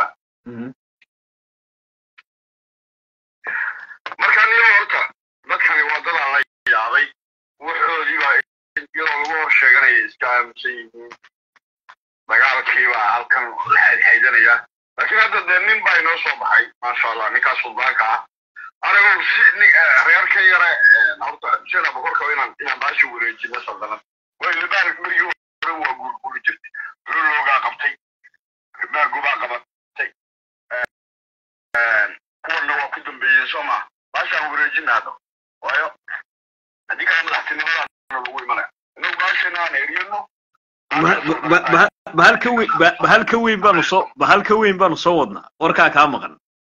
marka niyo horta dadkani waddadaa la yaabay waxoodii baa iyadoo lagu hor sheeganaya iska aaminsan yihiin dagaalkii baa halkan la xaydxaydanaya laakiin hadda dee nin baa inoo soo baxay maasha allah ninkaas suldaanka ah anigu si nin reerka yare horta xuseen abakorka inaan inaan baashi wareejino saldanad way libaan marigii hore waa guurguuri jirtay loogaa qabtay maagubaa qabatay kuwana waa ku dambeeyeen soo maa baashaan wareejina hadda waayo haddii kale madaxtinimadaana lagu imanaya inagu baashana aan eriyano bahal ka weyn ba- bahal ka weyn baanu soo bahal ka weyn baanu soo wadnaa warkaa kaa maqan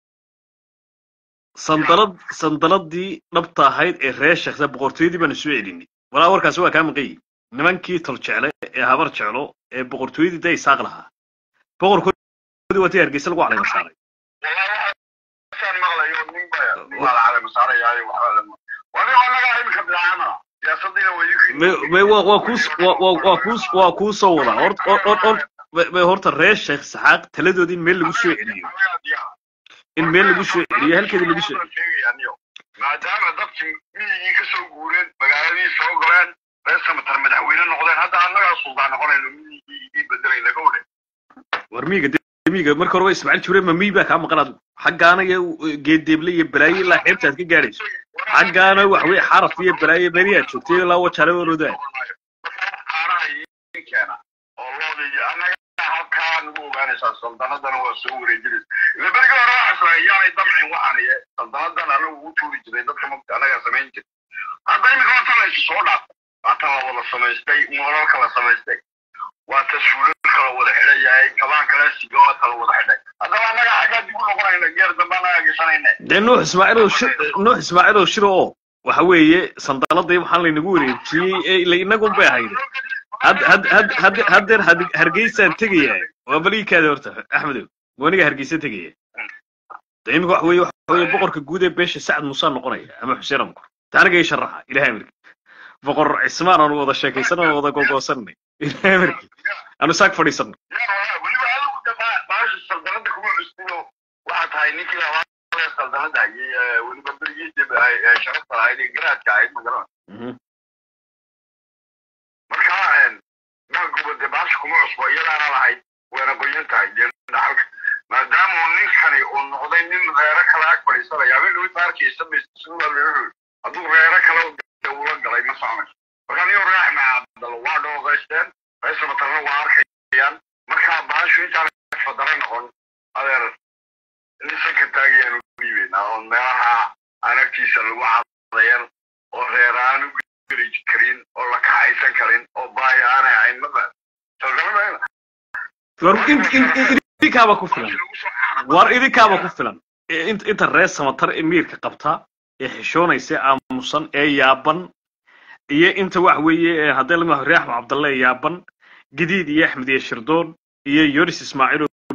sandalad sandaladii dhabta ahayd ee reer sheeksa boqortooyadii baanu soo celinay walaa warkaasi waa kaa maqan yihi nimankii tol jecle ee habar jeclo ee boqortooyadii day saaq lahaa boqorkoodii waa tii hargeysa lagu calayma saaray saan maqlayo nin baa nin baa la calama saarayaayo waxbaa la waa nin annagaa iminka bilaacana siyaasadiina way Me- me- waa waa kuus waa waa waa kuus waa kuu soo wadaa hor hor hor hor me- me- horta reer sheekh saxaaq taladoodii in meel lagu soo celiyo in meel lagu soo celiyo halkeedii lagu soo sheegayaaniyo maadaama dadkii miyigii ka soo guureen magaaladii soo galeen reer samatar madaxweyne noqdeen hadda annagaa suldaan noqonayno miyigii idii bedelayna gowdhe war miiga de- miiga marka hore waa ismaaciil jibre ma miy baa kaa maqan adigu xaggaana iyo geedeeble iyo balaayo ilaa xeebta aad ka gaadhayso xaggaana wax wey xaraf iyo balaayo beriyaad joogtay ilaa wajale oroodaa caanaha idin keena oo loodii annaga halkaa nagu ogaanaysaa saldanadana waa soo wareejinaysa ila berigi hore waxaa yaanay damcin waxaan iyo saldanadan anagu ugu tuuri jiray dadka magta annagaa samayn jiray hadda imika waa tan la isu soo dhaaf waa tan la wada samaystay moolalka la samaystay waa ta suulalka la wada xidhan yahay kabaan kale sigoodka la wada xidhay haddaba annaga xaggaa dib u noqonayna geer dambe annagaa gashanayna dee nuux ismaaciil oo shir nuux ismaaciil oo shiro oo waxa weeye sandaladii waxaan laynagu wareejiyey ee ila inagun bay ahayd had had had had haddeer had- hargeysaan tegaya waa baliikaada horta axmedow waniga hargeysa tegaya de imika waxa weeye waxa weeye boqorka guud ee beesha sacad muuse noqonaya ama xuseen amkur taaniga ii sharaxa ilahay amarki boqor cismaan aanu wada sheekaysan aanu wada googoosanay ilahay amarki aanu saag fadhiisano weliba adigu de ba- baasha saldanada kuma cusbiyo waxaa tahay ninkii labaad ee saldanada hayay ee weliba berigii dib ay- ee sharafta lahayd ee garaadka ahayd magaran marka maaguba de baasha kuma cusbo iyadaana lahayd wayna qoyan tahay dee dhaxalka maadaama uu ninkani uu noqday nin reero kale ag fadhiisanaya habeen dhawi baarkiisa masuulaal hadduu reero kale de ula galay ma soconayso marka niyo raaxma cabdalo waa dhooqaysteen reesa matarna waa arkayaan marka baashu intaan fadara noqon adeer nisanka taagayaan u dhiibeynaa oo meelaha aan agtiisa lagu cadayan oo reer aan u geli karin oo la kaxaysan karin oo baahi aanay ahayn maba saldanada war in in in idinkaaba ku filan war idinkaaba ku filan Ee, int- inta reer samatar ee miirka qabta ee xishoonaysa ee aamusan ee yaaban iyo inta wax weeye ee haddii lama reer axmed cabdalle ee yaaban gadiid iyo axmed iyo shirdoon iyo yoris ismaaciil oo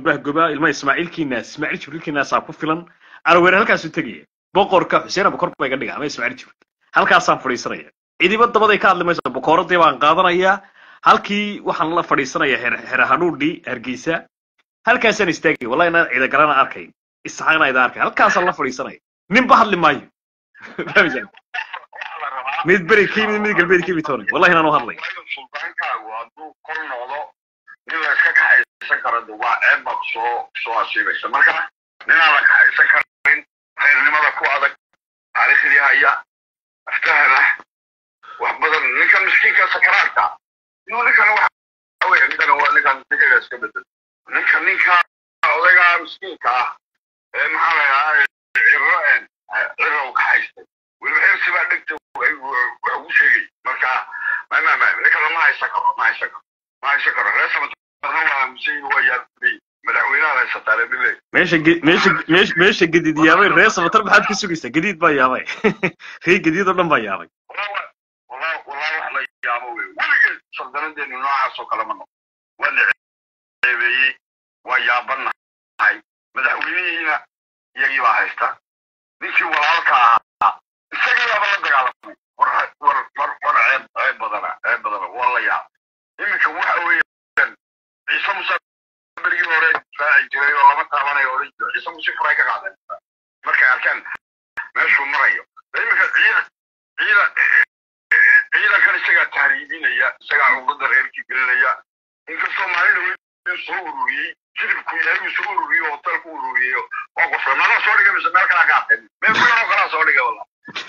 bahgoba ilma ismaaciilkiinaas ismaaciil jibriilkiinaasaa ku filan caraweere halkaasuu tegaya boqorka xuseen abukor baa iga dhiga ama ismaaciil jibriil halkaasaan fadhiisanaya cidiba dabaday ka hadli mayso bokooradii baan qaadanayaa halkii waxaan la fadhiisanayaa her herahadhuudhi hargeysa halkaasaan istaagay wallahi inaan ciidagalana arkayn isaxaaqna idaan arkay halkaasaan la fadhiisanaya ninba hadli maayo fahmaysaa mid beri ka yimid mid galbeed ka yimid toonay wallahi inaan u hadlay sultaankaagu hadduu kor noqdo nin la iska kaxaysan karo de waa ceeb baad soo soo asiibaysa marka ninaan la kaxaysan karin reernimada ku adag taariikhdii haya aftahana wax badan ninkan miskiinka sakaraadka inuu ninkan waxa weeye ninkan waa ninkan ninkaga iska bedel ninka ninka odayga miskiinka ah ee maxaa la yidhahaa cirro een cirrow kaxaystay weliba xirsi baa dhegta wax ugu sheegay marka ma ma ma ninkan ma haysan karo ma haysan karo ma haysan karo reesama waa musayid waa yaabay madaxweynaha haysataa lebiley meesha ge- meesha meesha meesha gadiid yaabay reer samatar maxaad ka sugaysaa gadiid baa yaabay ree gadiid oo dhan baa yaabay والله والله والله wax la yaabo wey weligeed saldanadeenu noocaas oo kale ma noqo waa la ceebeeyey waa yaabanahay madaxweynihiina iyagii baa haysta ninkii walaalka ahaa isagii baaba la dagaalamay war war war war ceeb ceeb badana ceeb badana waa la yaab iminka waxa weeyaan ciise muse berigii hore raaci jiray oo lama taabanayo odhan jiro ciise muse furay ka qaadeen markay arkaan meeshuu marayo iminka ciidan ciidan ciidankan isagaa tahriibinaya isagaa cugada reerkii gelinaya inkastoo maalin dhaweyd soo ururiyey jilibku yahay uu soo ururiyey oo hotel ku ururiyeyo waa qofre mala soo dhigay mise meel kalaa qaateen meel kulan oo kalaa soo dhigay wala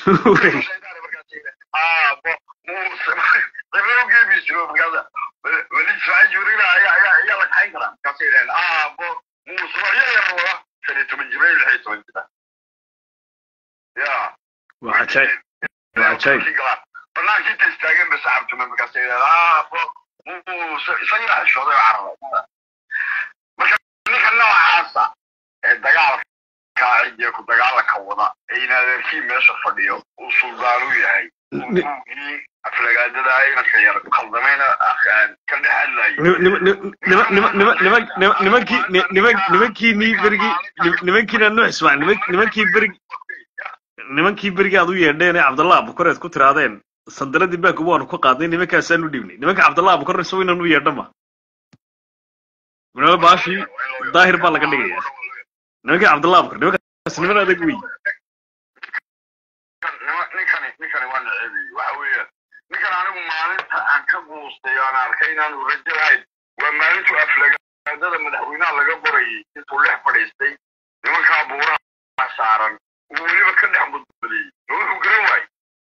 weli ismaaciil jibriil ayaa ayaa ayaa la kaxayn karaa markaasay yidhaheen aabo muusbaxyo yar wada shan iyo toban jira iyo lix iyo toban jira ya waa cajaayib waa cajaayib banaanka inta istaageen ba saxaabtume markaasay yidhaheen aabo muuse isagaa xishooday oo carabay marka ninka noocaasa ee dagaalka cidiya ku dagaalanka wada ee in adeerkii meesha fadhiyo uu suldaan u yahay Ni- ugii aflagaadada inanka yar kaldamayna ka dhex hadlayo Nim- nim- nim- nima- nima- nima- nima- nima- nimankii ni- nima- nimankii nii berigii nim- nimankiina nuux ismaaciil niman- nimankii berigi nimankii berigii aad u yeedheen ee cabdallah abukar eed ku tiraadeen sandaladii baankuba waanu ka qaadnay nimankaasaan u dhiibnay nimanka cabdallah abukar isagu inaan u yeedha ma minala baashii daahir baa laga dhigaya nimankii cabdallah abukar nimankaas niman adag wey ninkani ninkani waa naceebay waxa weeye ninkan anigu maalinta aan ka guustay aan arkay inaanu rajo lahayn waa maalintuu aflagaadada madaxweynaha laga qorayay intuu dhex fadhiistay nimankaa buuraha saaran uu weliba ka dhex mudbadiyey ma wuxuu garan waayey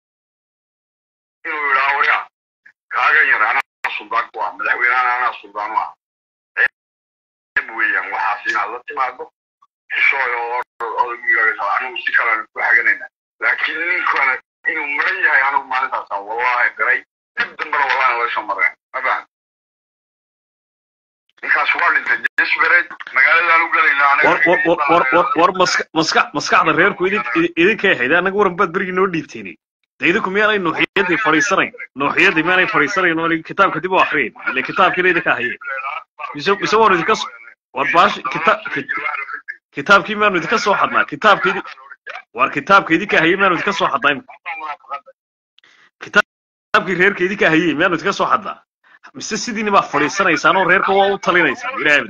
inuu yidhaha warya kaagan yar anaa suldaan ku ah madaxweynahan anaa suldaan u ah ceeb weeyaan waxaas inaad la timaado xishooy oo odagigaaga anigu si kalean ku xaganayna laakiin ninkana inuu maran yahay anigu maalintaasaan wallahi garay dib dambena wallahi laga soo mareen ma fahan ninkaas waa dhintay desperate magaaladaan u gelayna war war war war war war maska maska maskaxda reerku idin idin- idinkay ahayd anaga waran baad berigii noo dhiibteenay de idinku miyaanay nuuxiyadii fadhiisanayn nuuxiyadii miyaanay fadhiisanayn oo kitaabka dib u akriyin ile kitaabkiina idinka hayeen mise mise waanu idinka s- war baash kita kit- kitaabkii miyaanu idinka soo xadnaa kitaabka idi war kitaabka idinka hayay miyaanu idinka soo xadnaa imika kitaabkii reerka idinka hayay miyaanu idinka soo xadnaa mise sidiini baa fadhiisanaysaan oo reerka waa u talinaysaan ilaahay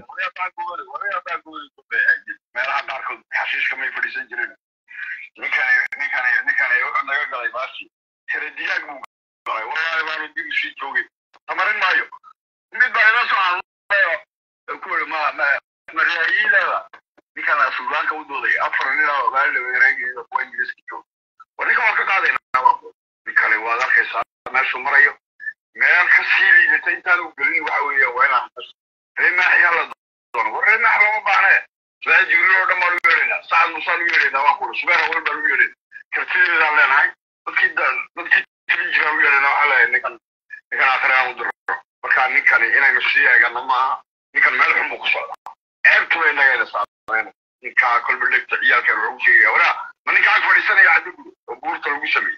meelaha qaarkood xashiishka may fadhiisan jirin ninkani ninkani ninkani wuxuu naga galay baashi tira digaag buu galay wallahi baanu dib usii joogay tamarin maayo mid baa ila soo hadlayo ku yiri ma ma mariyaileeda ninkana suldaanka u dooday afar nin oo maalin weereegayda kuwa ingiriiska jooga war ninka waan ka qaadaynaa ninkani waad arkaysaa meeshuu marayo meel ka sii liidata intaan u gelin waxa weeye waa inaan reemaaxi hala doono war reemaax looma baahne ismaaciil jibriil oo dhan baan u yeedhaynaa sacad musaan u yeedhaynaa waan kuri subeer awal baan u yeedhaynaa kartideedaan leenahay dadkii da- dadkii tirin jiraan u yeedhaynaa waxaa leeyahay ninkan ninkan aakhire aan u diro marka ninkani inaynu sii eegano maaha ninkan meel xun buu ku socdaa ceebtu bay nagayna saameyn ninkaa kolba dhegta ciyaalkan wuxuu ku sheegaya waraa ma ninkaa ag fadhiisanaya caddi gudo oo buurta lagu sameeyey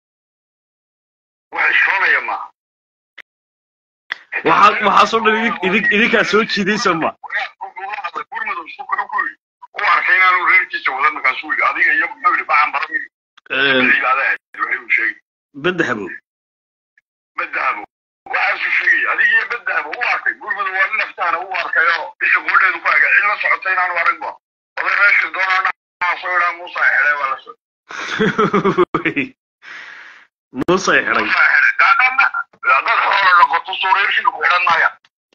wax ishoonaya maaha waxaa waxaasoo dhan idin idin idinkaa soo jiidaysa ma wuxuu isku wuxuu ku yidhi u arkay inaanu reerkiisa wadan markaasuu yidhi adiga iyo muxuu yidhi bacan barami cibaadaha waxay uu sheegay badda habow badahabo waxaasuu sheegay adiga iyo badahabo u arkay gurmada waa nin naftaana u arkayo isha goodheedu ku aga cid la socota inaanu aragba oday meesha doonaa soo idhaa muusa xidhay waa la socda muuse ay xidhay dad xoolo noqoto suureershina ku xidhan maaya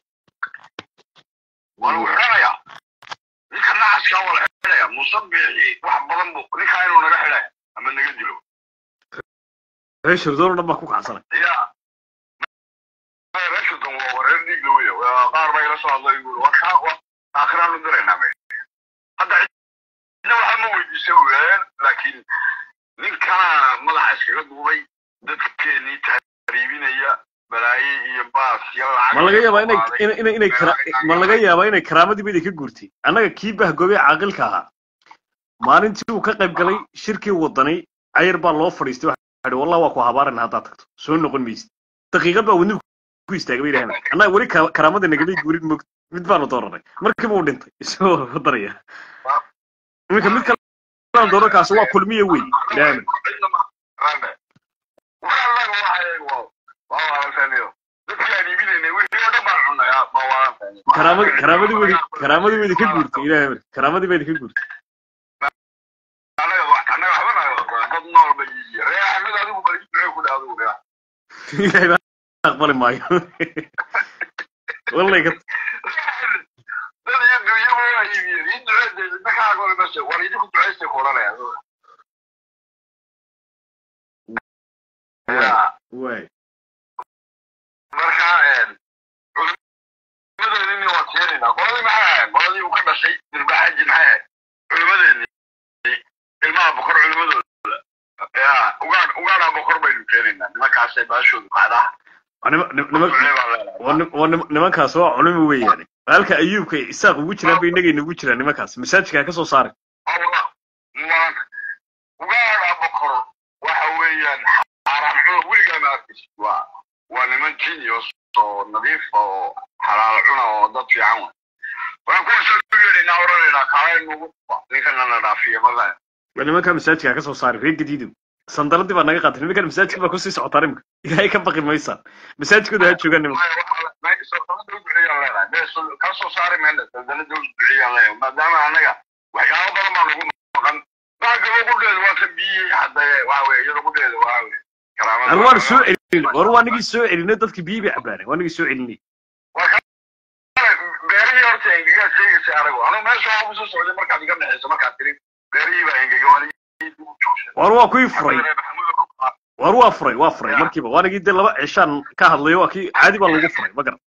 waa lagu xidhanaya ninka nacaskaa waa la xidhaya musabixi wax badan bu ninkaa inuu naga xidhay ama naga dilo reer shirdoon oo dhan baa ku kacsanay ya reeshudan waa reer dhiigla weya qaar baa ila soo hadlay buuri waa kaa waa aakhiraanu diraynaa me hadda cidna waxaa ma weydiisa weeyaan laakiin ninkana madaxa iskaga duubay dadkeenii tahriibinaya balaaye iyo baas iyo lacag ma laga yaabaa inay inay inay inay kara ma laga yaabaa inay karaamadii bayda ka guurtay annaga kii bahgoobey caaqilka ahaa maalintii uu ka qayb galay shirkii wadanay cayar baa loo fadhiistay waxa ihi wallah waa ku habaarana haddaad tagto soo noqon maysid daqiiqad baa wadnigu ku istaagay bay yidhahdeen annaga weli ka- karaamada nagamay guurin mog mid baanu dooranay markiiba uu dhintay isagoo wadanaya iminka mid kale aan dooran kaasi waa kulmiye wey ilaahay karaamadii karaamadii weydi karaamadii weydi ka guurtay ilaahay marka karaamadii baydi ka guurtay ilaahay baa aqbali maayo wallay ka waay marka culimadeedini waa keenaynaa qoladii maxay ahayd qoladii uu ka dhashay dilbaxaji maxay ahayd culimadeedii ilmaha bokor culimadooda ya ugaadh ugaadhaa bokor baynu keenaynaa nimankaasay baashoodu kacdaa waa nima- nim- nima- Culimo baa leedahay. waa nim- waa nim- nimankaas waa culimo weeyaane halka ayuubka iyo isaaq ugu jiraan bay inagay nagu jiraan nimankaas masaajidka ha ka soo saaray Allah man ugaadha bokor waxa weeyaan xaaraan cuna weligaa ma arkaysid waa waa niman genius oo nadiif oo xalaal cuna oo dad fiican wa waxaan kuwaasoo u yeedhaynaa odhanaynaa kaalay nugu ninkana na dhaafiya magaa waa nimanka masaajidka ha ka soo saaray reer gadiidow sandaladii baa naga qaatay nimankan masaajidka baa kusii socotaa imika ilaahay ka baqi maysaan masaajidkooda ha joogaan nimanka kasoo saari mayna daldanada u duciyaan leeyahay maadaama anaga waxyaabo badan baa nagu maqan baaga logudheeda waa ka biyey hadda waxa weye iyada gudheeda waxa weye karaamada ar waan soo celinay war waa nigii soo celinay dadkii biyi bay cabaanay waa nigii soo celinay beerihii horta engegaa sheegaysa anagu anu meesha waa kusoo socday markaad iga dhexeyso markaad tiri beerihii baa engega waan war waa kuwii furay war waa furay waa furay markiiba waa nigii dee laba cishaan ka hadlayo waa kii caadi baa lagu furay ma garan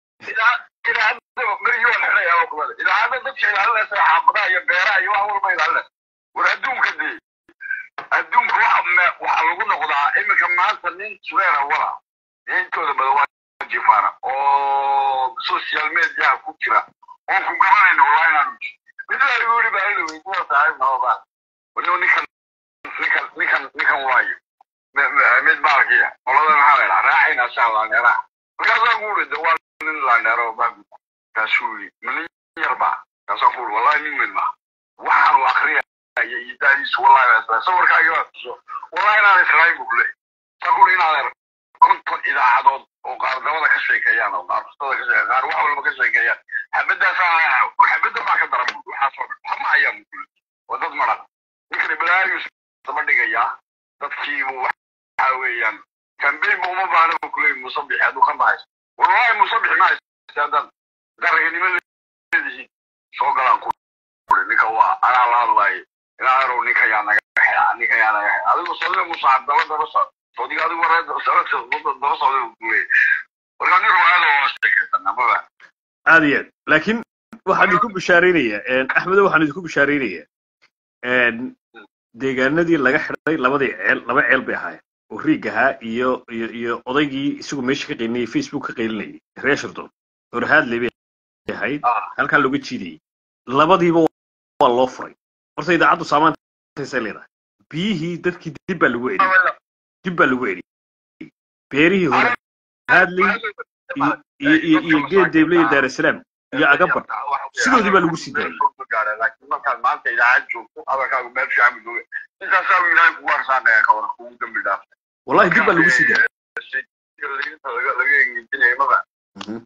idaacadda dadka ilaalinaysa xaafadaha iyo beeraha iyo wax walba ilaalinaysa war adduunka dee adduunka waxa me- waxaa lagu noqdaa iminka maanta nin sureera wala intooda badan waa jifaana oo social mediaha ku jira oon ku garanayna wallahi inaanu ji mid waa igu yidhi baa ila weydiya saaxiib nabadaa waliba ninkan ninkan ninkan ninkan waayo Me- me- mid baalkiya qolada maxaa la idhaha raacayna saa laaneeraha markaasaan ku uri de waa nin laaneero baabi kaasuu yidhi ma nin yar baa kaasaan ku uri wallahi nin weyn maa waxaanu akriya iyo iyo daadiisu wallahi baa isla sawirkaagi baa tuso wallahi inaan israa'iil buu leeyahay saa ku uri inaad konton idaacadood oo qaar dabada ka sheekeeyaan oo qaar fustada ka sheekeeyaan qaar wax walba ka sheekeeyaan xabadaasaan leenahay xabadda baa ka daran buu waxaasoo dhan waxma ayaa mukule waa dad maran ninkani balaayus daba dhigayaa dadkiibu waxa weeyaan kambeyn ba uma baahna buu kuleeyahay musabixi hadduu ka bahayso wallahi musabixi ma haysta haddaad daraganimadiisiin soo galaan ku uri ninka waa anaa la hadlayo ilaa arow ninka yaa naga xeexa ninka yaa naga xeexa adigu sodida musaacad daba daba socda sodiga adigu waree daba socda daba socda buu kuleeyahay marka nin ruwaayada waa sheekaysanaa maba aad iyo aad laakiin waxaan idinku bishaaraynayaa axmedo waxaan idinku bishaaraynayaa deegaanadii laga xidhay labadii ceel laba ceel bay ahaayeen oo riig ahaa iyo iyo iyo odaygii isagu meesha ka qaylinayay facebook ka qaylinayay reer shirdoon horhaadley bay ahayd halkaa looga jiidayay labadiiba waa loo furay horta idaacaddu saamaantaysay leedahay biyihii dadkii dib baa lagu celiyey dib baa lagu celiyey beerihii hore haadley iyo iyo iyo iyo geed deeble iyo daarasalaam iyo agabar sidoodii baa lagu sii daayay laakiin markaad maanta idaacad joogto hadalkaagu meel fiican buu jooga intaasaa ilaahay kugu arsaaqaya ka waran kugu dambi dhaaf wallahi dib baa lagu sii daayay laga laga engejinaya maba Mhm.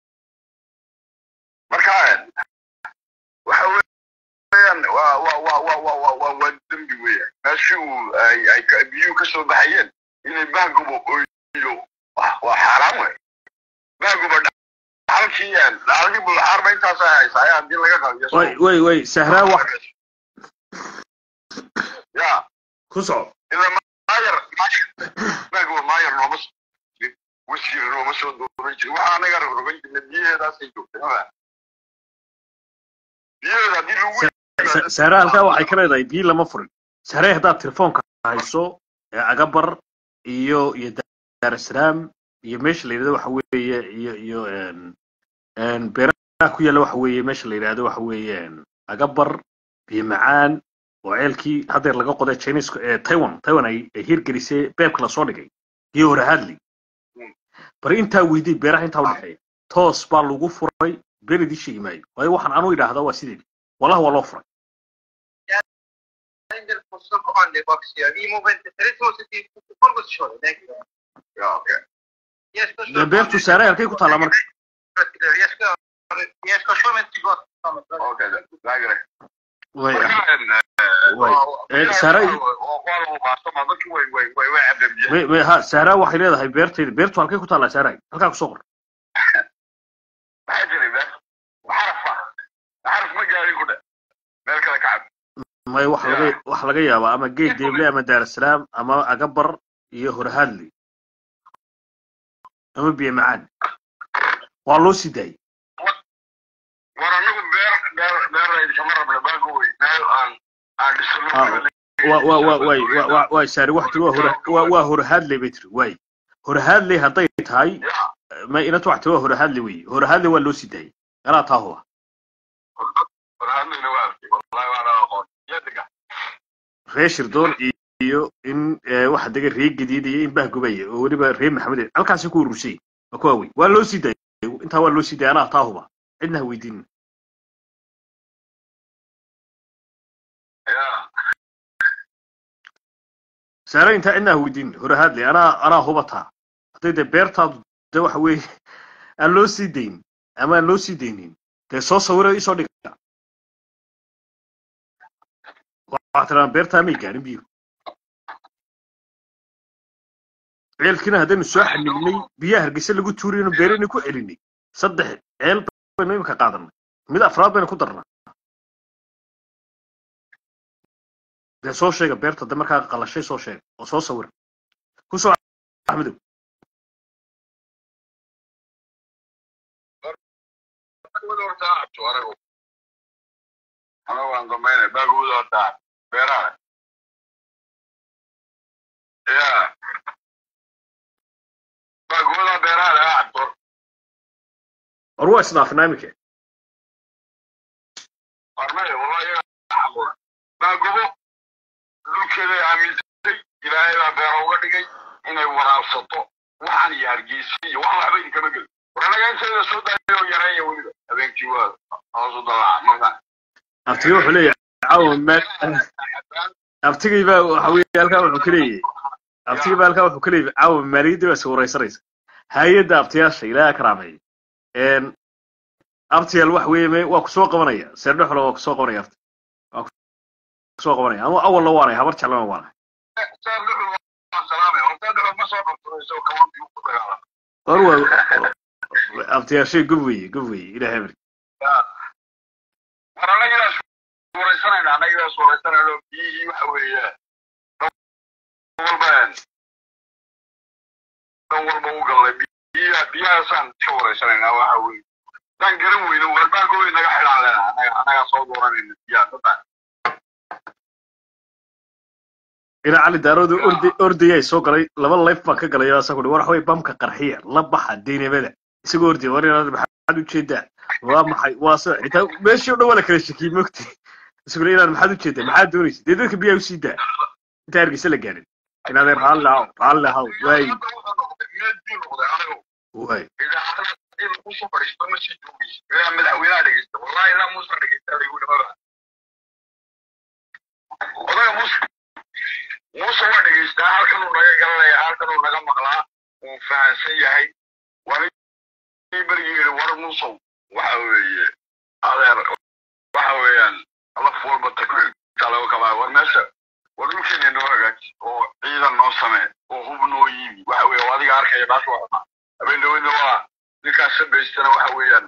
marka waxa weeyaan waa waa waa waa waa waa waa waa dembi weeyaan meeshii uu ay ay ka- biyuhu ka soo baxayeen inay baagubo oyo waa waa xaaraan wey baaguba dhaxalkii dhaxalkii bulxaarba intaas ay haysaa ayaa haddii laga qabiyo way way way sahraa wax ya ku soco ila maayar baaguba maayar nooma soo jirin wasiir nooma soo dooran jirin waxaa anaga rogrogan jirnay biyaheedaasay joogtay maba biyaheeda haddii lagu Sa- sahra halkaa waxay ka leedahay biyo lama furin sahre haddaad telefoonka hayso ee agabar iyo iyo daar salaam iyo meesha la yidhahdo waxa weeye iyo iyo een een beeraha ku yaalla waxa weeye meesha la yidhahdo waxa weeye een agabar biyo macaan oo ceelkii haddeer laga qoday chinese ee taiwan taiwan ay ay hirgelisay beebka lasoo dhigay iyo hore hadley bari intaa weydii beeraha intaa udhexeeya toos baa lagu furay been idii sheegi maayo waayo waxaan anu idhaahdaa waa sideedi wallahi waa loo furay prendere posso quando boxia di movente stretto se ti pongo sciole dai ya okay riesco dee beertu saaray halkay ku taallaa marka riesco riesco solamente go okay dai way way Eh, Saaray- way way ha sahraa waxay leedahay beertayda beertu halkay ku taallaa sahray halkaa kusoo qor may wax laga wax laga yaabaa ama geed deeble ama daarasalaam ama agabar iyo horhadli ama biyo macaan waa loo sii daayay wa wa wa way wa wa way saari wax tiri waa hore waa waa horhadley bay tiri way horhadley hadday tahay ma inatu wax tiri waa horhadley wey horhadley waa loo sii daayay anaa taa huba reer shirdoon iyo in eh, waxa dega reer gadiid iyo in bahgubaya oo weliba reer maxamed halkaasi ku urursay waa kuwa wey waa loo sii daayay intaa waa loo sii daayay anaa taa huba cidna ha weydiinin saare intaa cidna ha weydiinin hore hadley anaa anaa huba taa hadday dee beertaadu de waxa weeye aan loo sii dayn ama aan loo sii daynin dee soo sawira isoo dhiga waxaa tiraa beertaa may gaarin biyo ceelkiina haddaynu soo xanibnay biyaha hargeysa lagu tuurayno beeraynu ku celinay saddex ceel baynu imika qaadanay mid afraad baynu ku darnaa dee soo sheega beerta de markaa qalashay soo sheega oo soo sawira ku soo axmedow war waa isdhaafnaa iminka baagobo dhulkeeday aaminsatay ilaahay baa beero uga dhigay inay waraabsato waxaan iyo hargeysa iyo wax waxba idinkama gelin waranaga inteeda soo daayo yareeya weliba habeenkii waa hoosu dalaaca marka abtiga wuxuu leeyahay caawa maal abtigii baa waxa weeye halkaa wuxuu ka leeyahay abtigii baa halkaa wuxuu ka leeyahay caawa maaliyadda baa iswaraysanaysa hay-adda abtiyaasha ilaaha karaameeya een abtiyaal wax weeye me waa kusoo qabanaya seerdhexlo waa kusoo qabanaya abti waa kusoo qabanaya ama awalna waanay habar jeclana waanay war waa abtiyaashay gob weeye gob weeye ilaahay amri war annagidaas waraysanayna annagidaas waraysanayno biyihii waxa weeye walba dan walba u galnay biyaha biyahaasaan ka waraysanaynaa waxa weeye daan garan weyno warbaagooy naga xidhaan lena annaga annagaa soo dooranayna biyaha dadaan ina cali daarooda ordi ordayay soo galay laba layf baan ka galay asaa ku war waxaway bamka qarxiya la baxa deynamada isagoo ordaya war inaad maxaad ujeedaa waa maxay waa sida xitaa meeshii o dhan waa la kala shakiyey mogti isagoo inaad maxaad ujeedaa maxaad doonaysa dee dadka biyaha usii daa inta hargeysa la gaarin inaadeen raalli ahaw raalli ahaw waay waay idaacada in lagu soo fadhiisto ma sii joogaysa ilaa mahadsan yahay waanigii berigii yidhi war musow waxa weeye adeer waxa weeyaan laf walba takriirta laga kabaa war meesha war dhulkeena noo hagaaji oo ciidan noo samee oo hub noo yiimi waxa weeye oo adiga arkaya baasha waxma habeen dhaweydna waa ninkaas sabaystana waxa weeyaan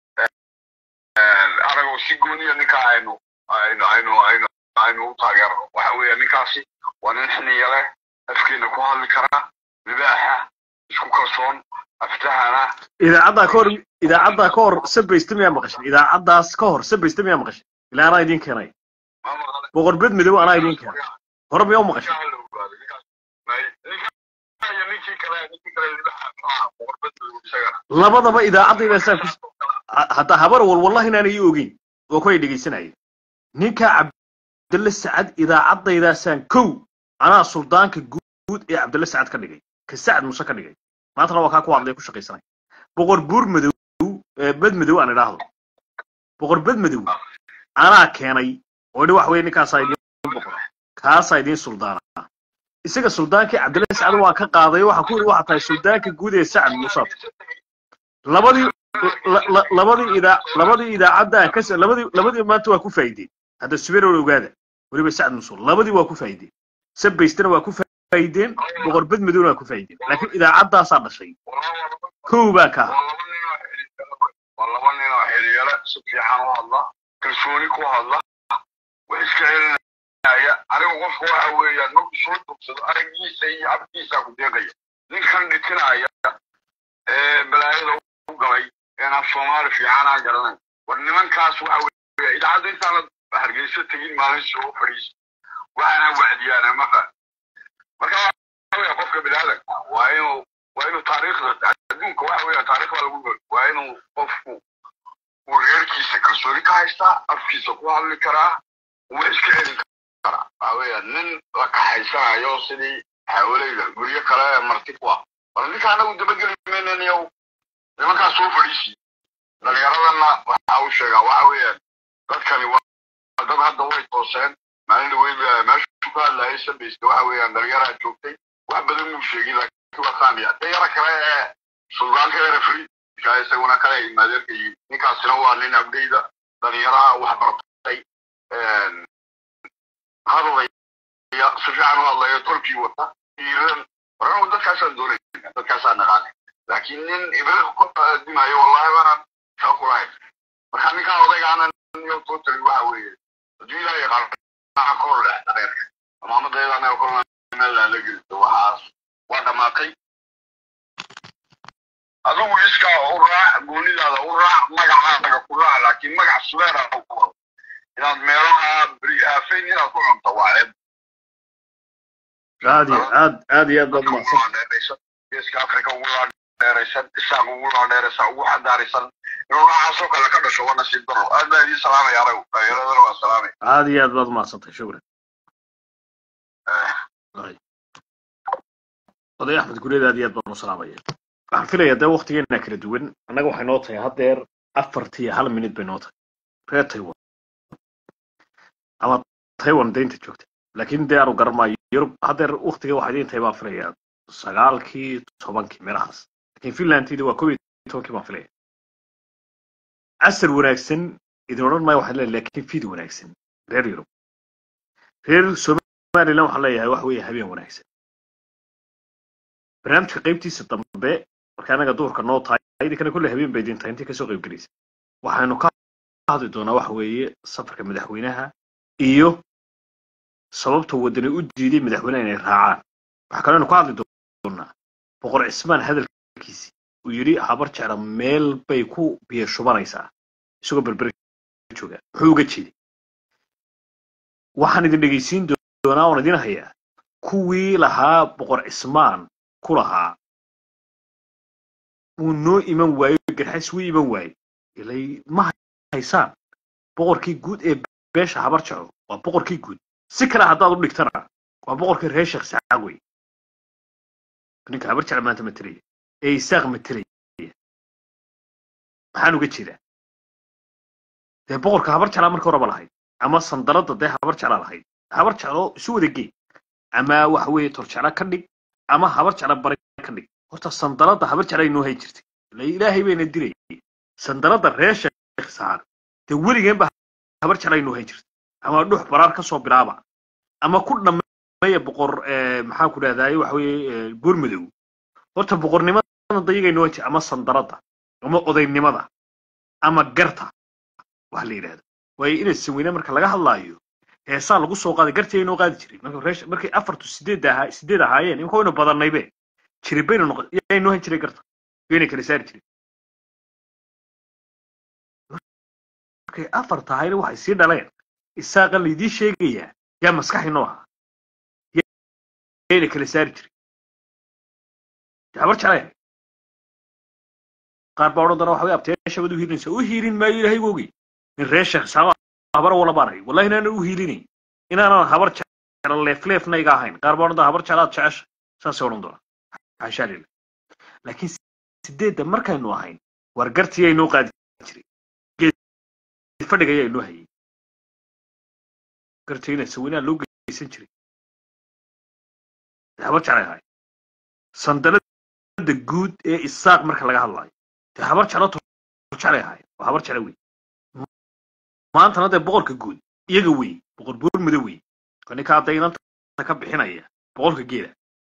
aragoo si gooniya ninkaa aynu aynu aynu aynu aynu u taageerno waxa weeya ninkaasi waa nin xiniya leh afkeena ku hadli kara libaaxa isku kalsoon aftahana idaacaddaa ka hor idaacaddaa ka hor sabaysta miyaa maqashay idaacaddaas ka hor sabaysta miyaa maqashay ilaa anaa idiin keenay boqor bed midow anaa idiin keenay hore miyaa u maqashay labadaba idaacadayda saa ku hadda habar wal wallahi inaanay ii ogeyn oo kuway dhegaysanayeen ninka cabdille sacad idaacadaydaasaan kow anaa suldaanka guud ee cabdille sacad ka dhigay ka sacad muse ka dhigay maantana waa kaa ku hadlaya ku shaqaysanay boqor buur madow bed madow aan idhaahdo boqor bed madow anaa keenay oo idhi wax weye ninkaasaa idiin boqor kaasaa idiin suldaana isaga suldaankii cabdille sacad waan ka qaaday waxaa ku yidhi waxaa tahay suldaanka guud ee sacad musaad labadii labadii idaa labadii idaacadda aan ka labadii labadii maanta waa ku faa'iideen hadda subeer ogaada weliba sacad musul labadii waa ku faa'iideen sabaystana waa ku faa'iideen boqor bed madowna waa ku faa'iideen laakiin idaacaddaasaa dhashay kow baa ka ah waa laba nin oo xiliyale si fiican u hadla kalsooni ku hadla wax iska celinaya aniga qofka waxa weeyaan markuu soo dugsado araggiisa iyo cabdiisa ku deeqaya ninkan dhitinaya ee balaayada u galay een af soomaali fiican aan garanay war nimankaas waxa weeya idaacadda intaana hargeysa tegin maalin soo fadhiisa waxaana wacdiyaana mafa marka waxa weeya qofka biniaadanka waa inuu waa inuu taariikhda adduunka waxa weeya taariikh baa lagu gol waa inuu qofku uu reerkiisa kalsooni ka haystaa afkiisa ku hadli karaa wax iska celin karaa waxa weeya nin la kaxaysanayo sidii xawaleyda guryo kale marti ku ah bal ninka anagu dabageli maynaniyow nimankaas soo fadhiisi dhalinyaradana waxa uu sheegaa waxa weeyaan dadkani waa dad hadda way tooseen maalin dhaweyd meeshu ka hadlayay sabaysta waxa weeyaan dhalinyaraa joogtay wax badan muu sheegin laakiin waa saamiya dhalinyara kale ee suldaanka erefriika isaguna kale imaadeerka yihiin ninkaasina waa nin abdeyda dhalinyaraha wax bartay hadlaya si fiican u hadlaya tolkii wata iiran waranu dadkaasaan doonayna dadkaasaan naqaanay laakiin nin ibriq ku dimayo wallahi baanaan shaqo kulahayn marka ninkaa odaygaana niyo totally waxa weeye hadduu ilaahay yaqaan kor leh dhareerka amaamadaydaana kor meel laala gelito waxaas waa dhamaatay adigu iska u raac goonidaada u raac magacaaga ku raac laakiin magac subeera ku wado inaad meelaha beri aafayn inaad ku cunto waa ceeb aad iyo aad aad iyo aad baad mahadsan geeska africa ugu laadheeraysan isaaq ugu laadheeraysan ugu xadaaraysan inuu noocaasoo kale ka dhasho waa nasiib daro aad baa idiin salaamaya anagu dhalinyaradana waa salaamaya aad iyo aad baad mahadsantay shukran oday axmed gureed aad iyo aad baan u salaamaya waxaan filaya dee waktigeena kala duwan annaga waxay noo tahay haddeer afartii iyo hal minute bay noo tahay reer taiwan ama taiwan deynta joogta laakiin dee aanu garamayo yurub haddeer waktiga waxaa idiin tahay baan filaya sagaalkii tobankii meelahaas laakiin finlandtiida waa kob iyo tobankii baan filaya casar wanaagsan idin odhan maayo waxaan leeyahay laakiin fiid wanaagsan reer yurub reer somaliland waxaan leeyahay wax weeye habeen wanaagsan barnaamijka qaybtiisa dambe marka anaga duhurka noo tahay idinkana kolle habeen bay idin tahay intii kasoo qayb gelaysa waxaynu ka hadli doonaa waxa weeye safarka madaxweynaha iyo sababta wadani u diiday madaxweynaha inay raacaan waxaa kaloo aynu ka hadli doonaa boqor cismaan hadalkiisii uu yidhi habar jecla meel bay ku biyo shubanaysaa isagoo berberi jooga muxuu uga jeeday waxaan idin dhegaysiin doonaa oon idin hayaa kuwii lahaa boqor cismaan ku lahaa uu noo iman waayo garxays wuu iman waayo ilay ma haysaan boqorkii guud ee beesha habar jaco waa boqorkii guud si kale haddaad u dhigtana waa boqorkii reer sheekh sacaag wey ninka habar jaca maanta matelaya ee isaaq matelaya maxaan uga jeedaa dee boqorka habar jeclaa marka horeba lahayd ama sandaladda dee habar jeclaa lahayd habar jeclo isu wada gee ama waxa weeye torjeclo ka dhig ama habar jeclo bari ka dhig horta sandaladda habar jeclay noo hay jirtay ila ilaahay bayna dilayay sandaladda reer sheekh saar dee weligeen ba habar jeclay noo hay jirtay ama dhux baraar ka soo bilaaba ama ku dhammeeya boqor eh, maxaan ku dhahdaye waxa weeye buurmadow horta boqornimada dayagay noo hay jirtay ama sandaladda ama odaynimada ama garta wax la yidhahdo waayo inay saweyne marka laga hadlaayo heesaa lagu soo qaaday gartii ay noo qaadi jiray marka reesh markay afartu sideed ahaa sideed ahaayeen imika waynu badannaybe jiri baynu noqon yaa noo han jiray garta yayna kala saari jiray markay afar tahayna waxay sii dhaleen isaaqa laydii sheegayaa yaa maskaxi noo ahaa yayna kala saari jiray habar jecleen qaar baa odhan doona waxa way abteeshabad u hiilinaysa u hiilin maayo ilaahay wogi in reer sheekh saaba habar wala baanay wallahi inaanan u hiilinayn inaanan habar jecla leefleefna iga ahayn qaar baa odhan doona habar jeclaad jecesha saasay odhan doona xaashaa lila laakiin sideedda markaynu ahayn war gartii ay noo qaadi jiray geed fadhiga ayaa inoo hayay gartiina saweynaa loo geysan jiray dee habar jeclay ahay sandalada guud ee isaaq marka laga hadlaayo dee habar jeclo jeclay ahay waa habar jeclo wey maantana dee boqorka guud iyaga wey boqor buurmudo wey oo ninka hadda inanta ka bixinaya boqorka geela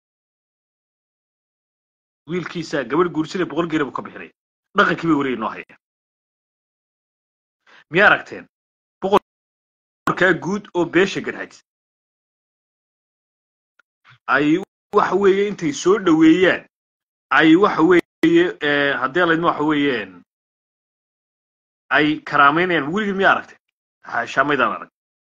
wiilkiisa gabadh guursanaya boqol geela buu ka bixinaya dhaqankii bay weliga noo hayaan miyaa aragteen boqorkaa guud oo beesha garhaj ay waxa weeye intay soo dhoweeyaan ay waxa weeye eh, haddii laydma waxa weeyeen ay karaamaynayaan weligii miyaa aragteen haashaa maydaan arag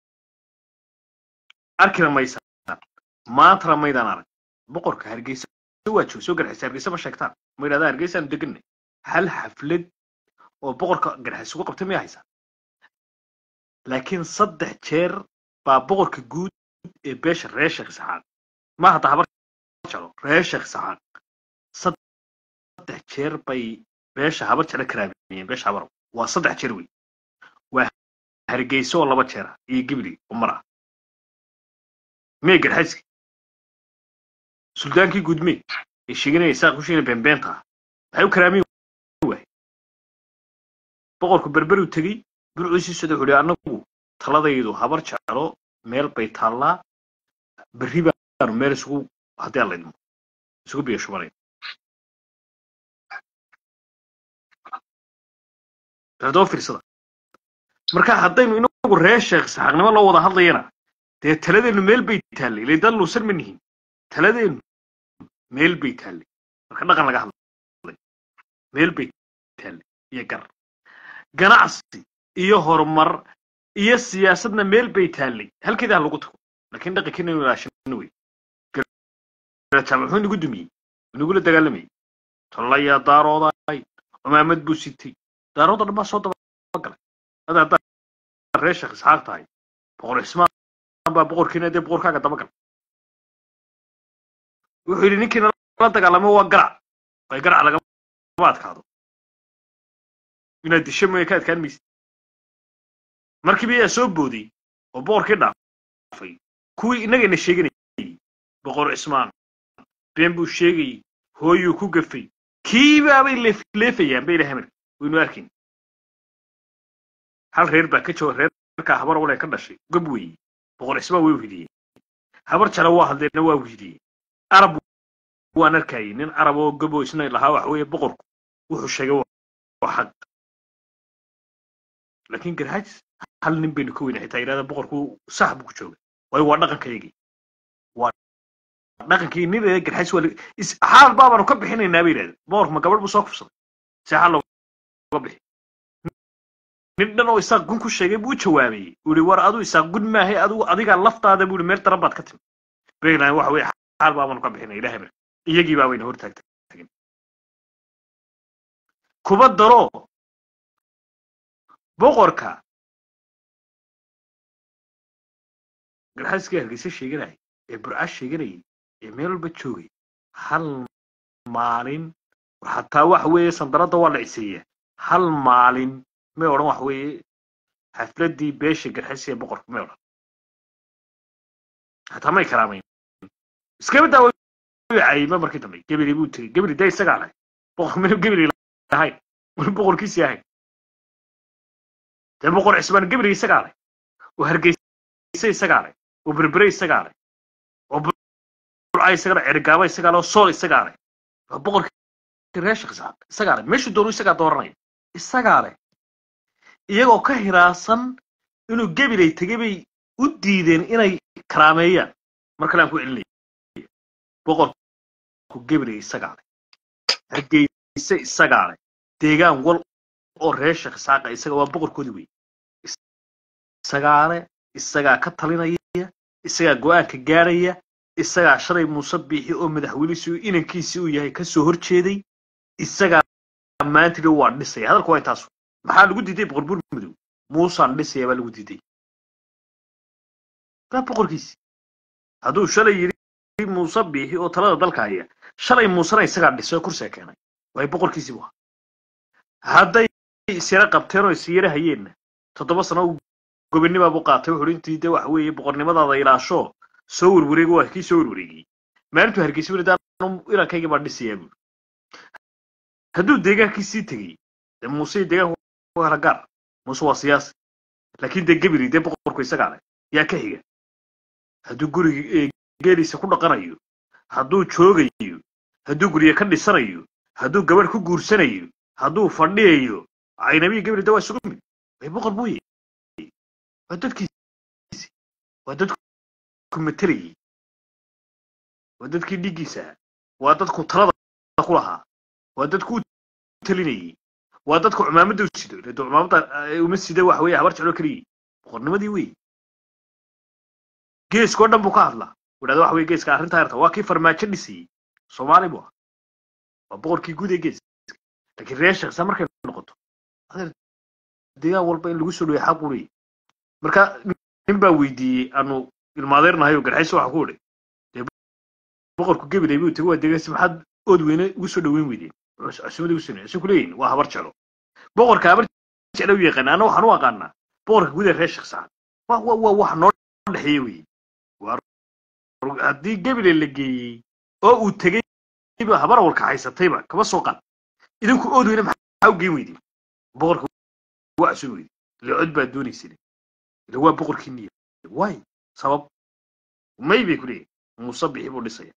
arkina maysaan maantana maydaan arag boqorka hargeysa waa jooga soo garxaysa hargeysa ma sheegtaan ma yidhahdaa hargeysaanu deganay hal xaflad oo boqorka garxays ugu qabtay miyaa haysaa laakiin saddex jeer baa boqorka guud ee beesha reer sheekh isxaaq ma hadda habar jeclo reer sheekh isxaaq saddex jeer bay beesha habar jeclo karaamiyeen beesha habar waa saddex jeer wey waa hargeysa oo laba jeer ah iyo gibli oo mar ah mee garxayski suldaankii gudme ee sheeganaya isaaq ku sheegana beenbeenta ah maxay u karaamiyen waay boqorku berberu tegey burcuusii sida wuxuu ihi annagu taladaydu habar jeclo meel bay taallaa berri baanu meel isugu haddii aan laydmo isugu biyo shubanay doo fiirsada marka haddaynu inagu reer sheekh saxaaqnimo loo wada hadlayana dee taladeennu meel bay taallay ilay dad luusan ma nihin taladeennu meel bay taallay marka dhaqan laga hadlay meel bay taallay iyo gar ganacsi iyo horumar iyo siyaasadna meel bay taallay halkeeda ha lagu tago laakiin dhaqankeena inu ilaashano wey garajaa muxuu inagu dumiyey inagula dagaalamayay tollayaa daarooday cumaamad buu sitay daarooda dhan baa soo dabagalay ada haddaa reer sheekh isxaaq tahay boqor cismaan baa boqorkiina dee boqorkaaga dabagal wuxuu yidhi ninkiina la dagaalamay waa garac way garac lagama adkaado inaad disho mooye ka adkaan maysid markiiba ayaa soo booday oo boqorkii dhaafay kuwii innagayna sheeganayay boqor cismaan been buu sheegayey hooyuu ku gafay kiibaabay leefleefayaan bay ilahay marka waynu arkayn hal reer baa ka jooga reerkaa habar wale ka dhashay gob weeye boqor cismaan way uhidiyeen habar jala waa hadleena waa uhidiyeen arab waan arkayay nin arab oo gobo isna lahaa waxa weeye boqorku wuxuu sheegay waa xaq laakiin garhaajis hal nin baynu ka weyna xitaa yidhahda boqorku sax buu ku jooga waayo waa dhaqankaygii waa dhaqankii nin ee garhaajis waa xaal baabaanu ka bixinaynaa bay yidhahda boqorku ma gabadh buu soo kufsaday si xaal looga bixi nin dhan oo isaaq gun ku sheegay buu jawaabay uu yihi war adu isaaq gun maahay adigu adigaa laftaada buu yihi meel daran baad ka timi bayna waxa weye xaal baabaanu ka bixinay ilahay mar iyagii baa wayna hortaagtagin kuba daro boqorka garxaaskii hargeysa sheeganayay ee burca sheeganayay ee meel walba joogay hal maalin xataa waxa weeye sandaradda waa la ciseeyaa hal maalin may odhan waxa weeye xafladdii beesha garxaysi ee boqorka may odhan xataa may karaamayn iskaba daawa cayma markii dambe gebeli buu tegey gebeli dee isagaa leh boqor minu gebeli lahayn minu boqorkiisii ahayn dee boqor cismaan gebeli isagaa leh oo hargeysa isagaa leh oo berbere isagaa leh oo burca isagaa leh cergaaba isagaa leh oo sool isagaa leh waa boqorkii reer sheekh isxaaq isagaa leh meeshuu doonu isagaa dooranaya isagaa leh iyagoo ka hiraasan inuu gebeley tegey bay u diideen inay karaameeyaan mar kale aan ku celinaya boqorku gebeley isagaa leh hargeyse isagaa leh deegaan wal oo reer sheekh isxaaqa isaga waa boqorkoodii wey isagaa leh isagaa ka talinaya isagaa go-aanka gaaraya isagaa shalay muuse biixi oo madaxweynihiisi inankiisii uu yahay ka soo horjeeday isagaa maantili waa dhisaya hadalku waa intaasu maxaa lagu diiday boqor buur madow muusaan dhisaya baa lagu diiday waa boqorkiisi hadduu shalay yidhi muuse biixi oo talada dalka haya shalay muusena isagaa dhisay oo kursiga keenay waay boqorkiisii bu hadday isyara qabteen oo isyara hayeenna toddoba sano uu gobonnimaa buu qaatay wuxuu intii de waxa weeye boqornimadaada ilaasho soo werwareego waa kii soo werwareegiyey maalintuu hargeysa weli daan ilankayga baa dhisayaa buuri hadduu deegaankiisii tegey dee muuse deegaanku waa kala gaar muuse waa siyaasi laakiin dee gebiri dee boqorku isagaa leh yaa ka xiga hadduu guriga geeliisa ku dhaqanayo hadduu joogayo hadduu guryo ka dhisanayo hadduu gabadh ku guursanayo hadduu fadhiyayo caynabiya gebri de waa isugu mid way boqor buu yahay waa dadkiisi waa dadku matelayey waa dadkii dhiiggiisa waa dadku talada ku lahaa waa dadku u talinayey waa dadku cumaamadda u sido dee cumaamadda uma sida waxa weeye habar jeclo keliyey boqornimadii wey geeskoo dhan buu ka hadlaa wadhahda waxa weye geeska arrintaa yarta waa kii farmaajo dhisayey soomaali buu ah waa boqorkii guud ee geeska laakiin reer sheeksa markay noqoto adeer deegaan walba in lagu soo dhawey xaq u leeyahy marka nin baa weydiiyey aanu ilmaadeernahay oo garxayso waxa ku idhi dee boqorku gebeley buu tegey waa deegaansi maxaad ood weyne ugu soo dhaweyn weydeen cusumada ugu soo dhaweyn ku leeyihin waa habar jeclo boqorka habar jeclo u yaqaan anna waxaan u aqaanaa boqorka guud ee reer sheeksa waa waa waa wax noo dhexeeye weye haddii gebele la geeyey oo uu tegey habar awalka haysatayba kama soo qaad idinku ood weyne maxaa u geen weydeen boqorka waa cusub weyde ila cod baa doonaysane ila waa boqorkii niya waay sabab may bay ku leeyihin muuse bixi buu dhisaya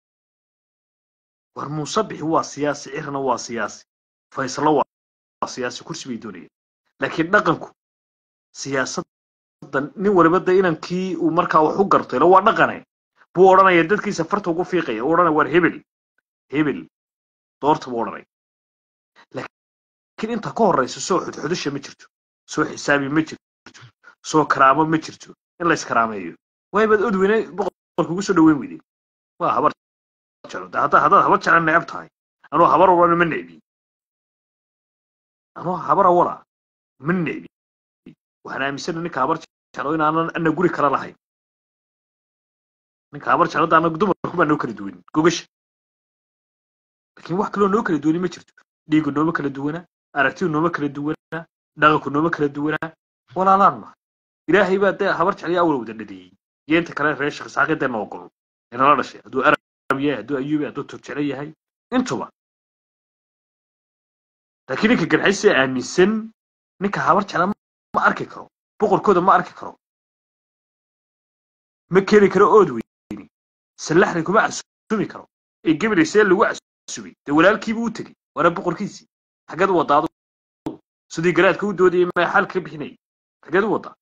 war muuse bixi waa siyaasi cirna waa siyaasi faysalo waa siyaasi kursi bay doonayaan laakiin dhaqanku siyaasadda nin waliba de inankii uu markaa wax u garto ila waa dhaqane buu odhanaya dadkiisa farta ugu fiiqaya u odhanaya war hebel hebel doorta buu odhanaya laakiin inta ka horraysa soo xudxudasha ma jirto soo xisaabi ma jirto soo karaamo ma jirto in la iskaraameeyo waybaad od weyne boqorka ugu soo dhaweyn weydeen waa habar jeclo de haddaad haddaad habar jecla necab tahay anuu habar awala ma necbi anuu habar awala ma necbi waxaan aaminsana ninka habar jeclo inaanan ana guri kala lahayn ninka habar jeclo da anagu dumarku baa noo kala duwan gogasha laakiin wax kaloo noo kala duwani ma jirto dhiigu nooma kala duwanaa aragtidu nooma kala duwanaa dhaqanku nooma kala duwanaa walaalaan ma ilaahay baa dee habar jeclaya awal wada dhadeeyey iyo inta kale reer sheekh isxaaqi dee noo golo inala dhashay hadduu arab yahay hadduu ayuubi hadduu turjeclo yahay intuba laakiin ninka garxaysi aaminsan ninka habar jecla ma arki karo boqorkooda ma arki karo ma keeni karo ood weyni sallaxni kuma casumi karo ee gebeley see lagu casubay dee walaalkiibuu u tegey waana boqorkiisii xaggeed u waddaa adugu sidii garaadka u doodayay ma xal ka bixinayay xaggeed u waddaa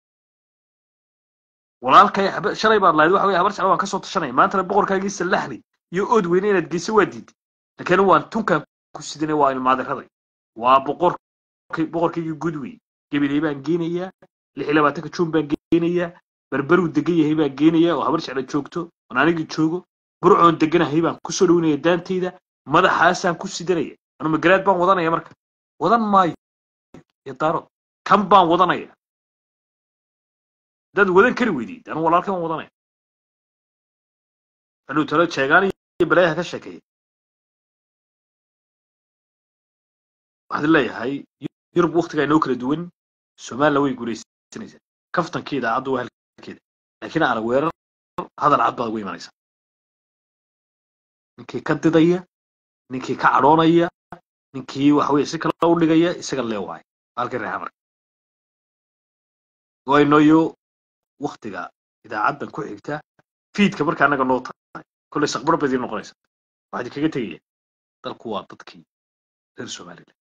walaalkay shalay baad lahayd waxa weye habar jecla waan ka soo tashanaya maantana boqorkaagii sallaxni iyo ood weyne inaad geyso waa diiday laakiin waan tunkaan ku sidanay waa ilmaadiraday waa boqor boqorkaygii guud wey gebeley baan geenayaa lix iyo labaatanka juun baan geenayaa berberuu degan yahay baan geenayaa oo habar jecla joogto oon anigii joogo burcoon deganahay baan kusoo dhaweynaya daantayda madaxaasaan ku sidanaya anu magaraad baan wadanaya marka wadan maayo iyo daarood kan baan wadanaya haddaad wadan kari weydiid anu walaalkay baan wadanaya hadhuu talo jeegaan iyo balaayaha ka sheekeeya waxaad leeyahay yurub waktigaa inoo kala duwan somaliland way guulaysanaysaa kaftankii idaacaddu waa halkeeda laakiin arag weerar hadal cad baad ugu imanaysaa ninkii ka didaya ninkii ka cadhoonaya ninkii waxa weye si kale u dhigaya isaga lee waayo halkii reer xamarka waynoyo waktiga idaacaddan ku xigta fiidka marka annaga noo tahay kollay saqbar badii noqonaysa waxaad kaga tegaya dalku waa dadkii reer somaliland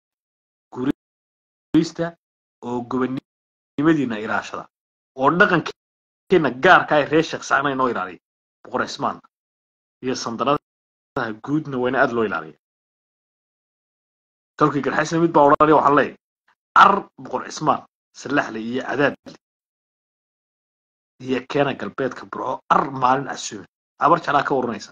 guurista oo gobonnimadiina ilaashada oo dhaqankeena gaarka ay reer sheekh sacna inoo ilaaliya boqor cismaanna iyo sandanadaha guudna wayna aad loo ilaaliya tolkii garxaysna mid baa odhanaya waxaan leeyahay ar boqor cismaan salaxle iyo cadaadle iyo keena galbeedka burco ar maalin casuume abar jeclaa ka waranaysa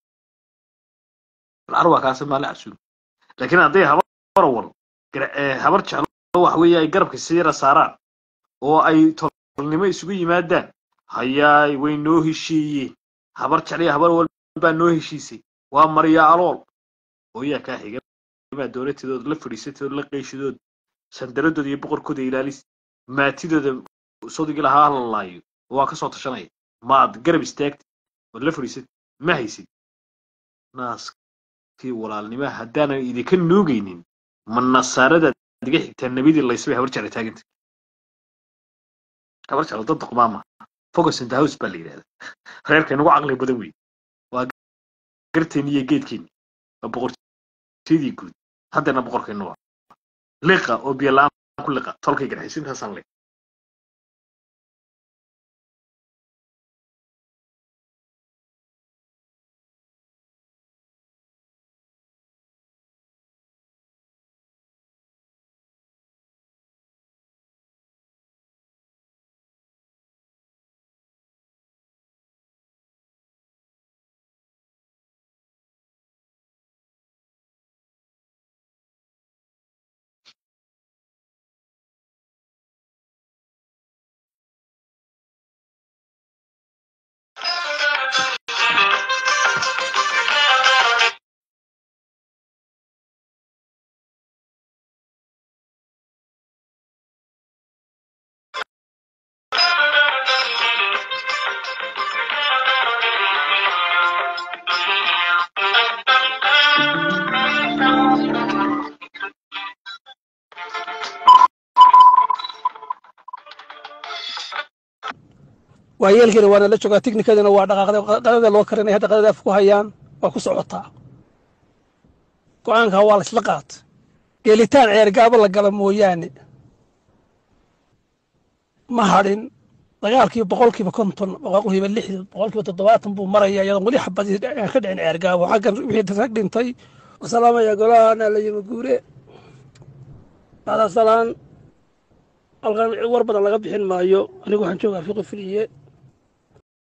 bal ar waa kaasi maalin casuume laakiin hadday habar wal habar jeclo waxa weeye ay garabka siira saaraan oo ay tolnimo isugu yimaadaan hayaay way noo heshiiyeen habar jecliya habar walbaa noo heshiisay waa marya alool hooyaa kaa xiga maa dowladteedooda la fadhiisatooda la qeyshadood sandaradooda iyo boqorkooda ilaalis maatidooda sodigii lahaa halalaayo waa ka soo tashanaya maad garab istaagtid ood la fadhiisatid ma haysid naaskii walaalnimaa haddaanan idinka nuugaynin ma nasaaradaad iga xigtaa nebidii laysbay habar jecla taaganta habar jecla dad duqmaama focus in the house baa la yidhahda reerka inagu caqli badan wey waa garteeni iyo geedkeeni waa boqortooyadii guud haddana boqorkeenu waa liqa oo biyo la-aan ku liqa tolkay garxaysa intaasaan le waayeelkeena waana la joogaa tiknikadina waa dhaqaaqday qadada loo karinaya hadda qadada af ku hayaan waa ku socotaa go-aanka waa la isla qaat geelitaan ceergaabo la gala mooyaane ma hadhin dagaalkii boqolkiiba konton boqolkiiba lixdan boqolkiiba toddobaatan buu maraya iyadoon weli xabadii aan ka dhicin ceergaabo xaggan wixii rag dhintay wasalaamaya golahana la yimi guure bacda salaan halkan war badan laga bixin maayo anigu waxaan joogaa fiqi filiye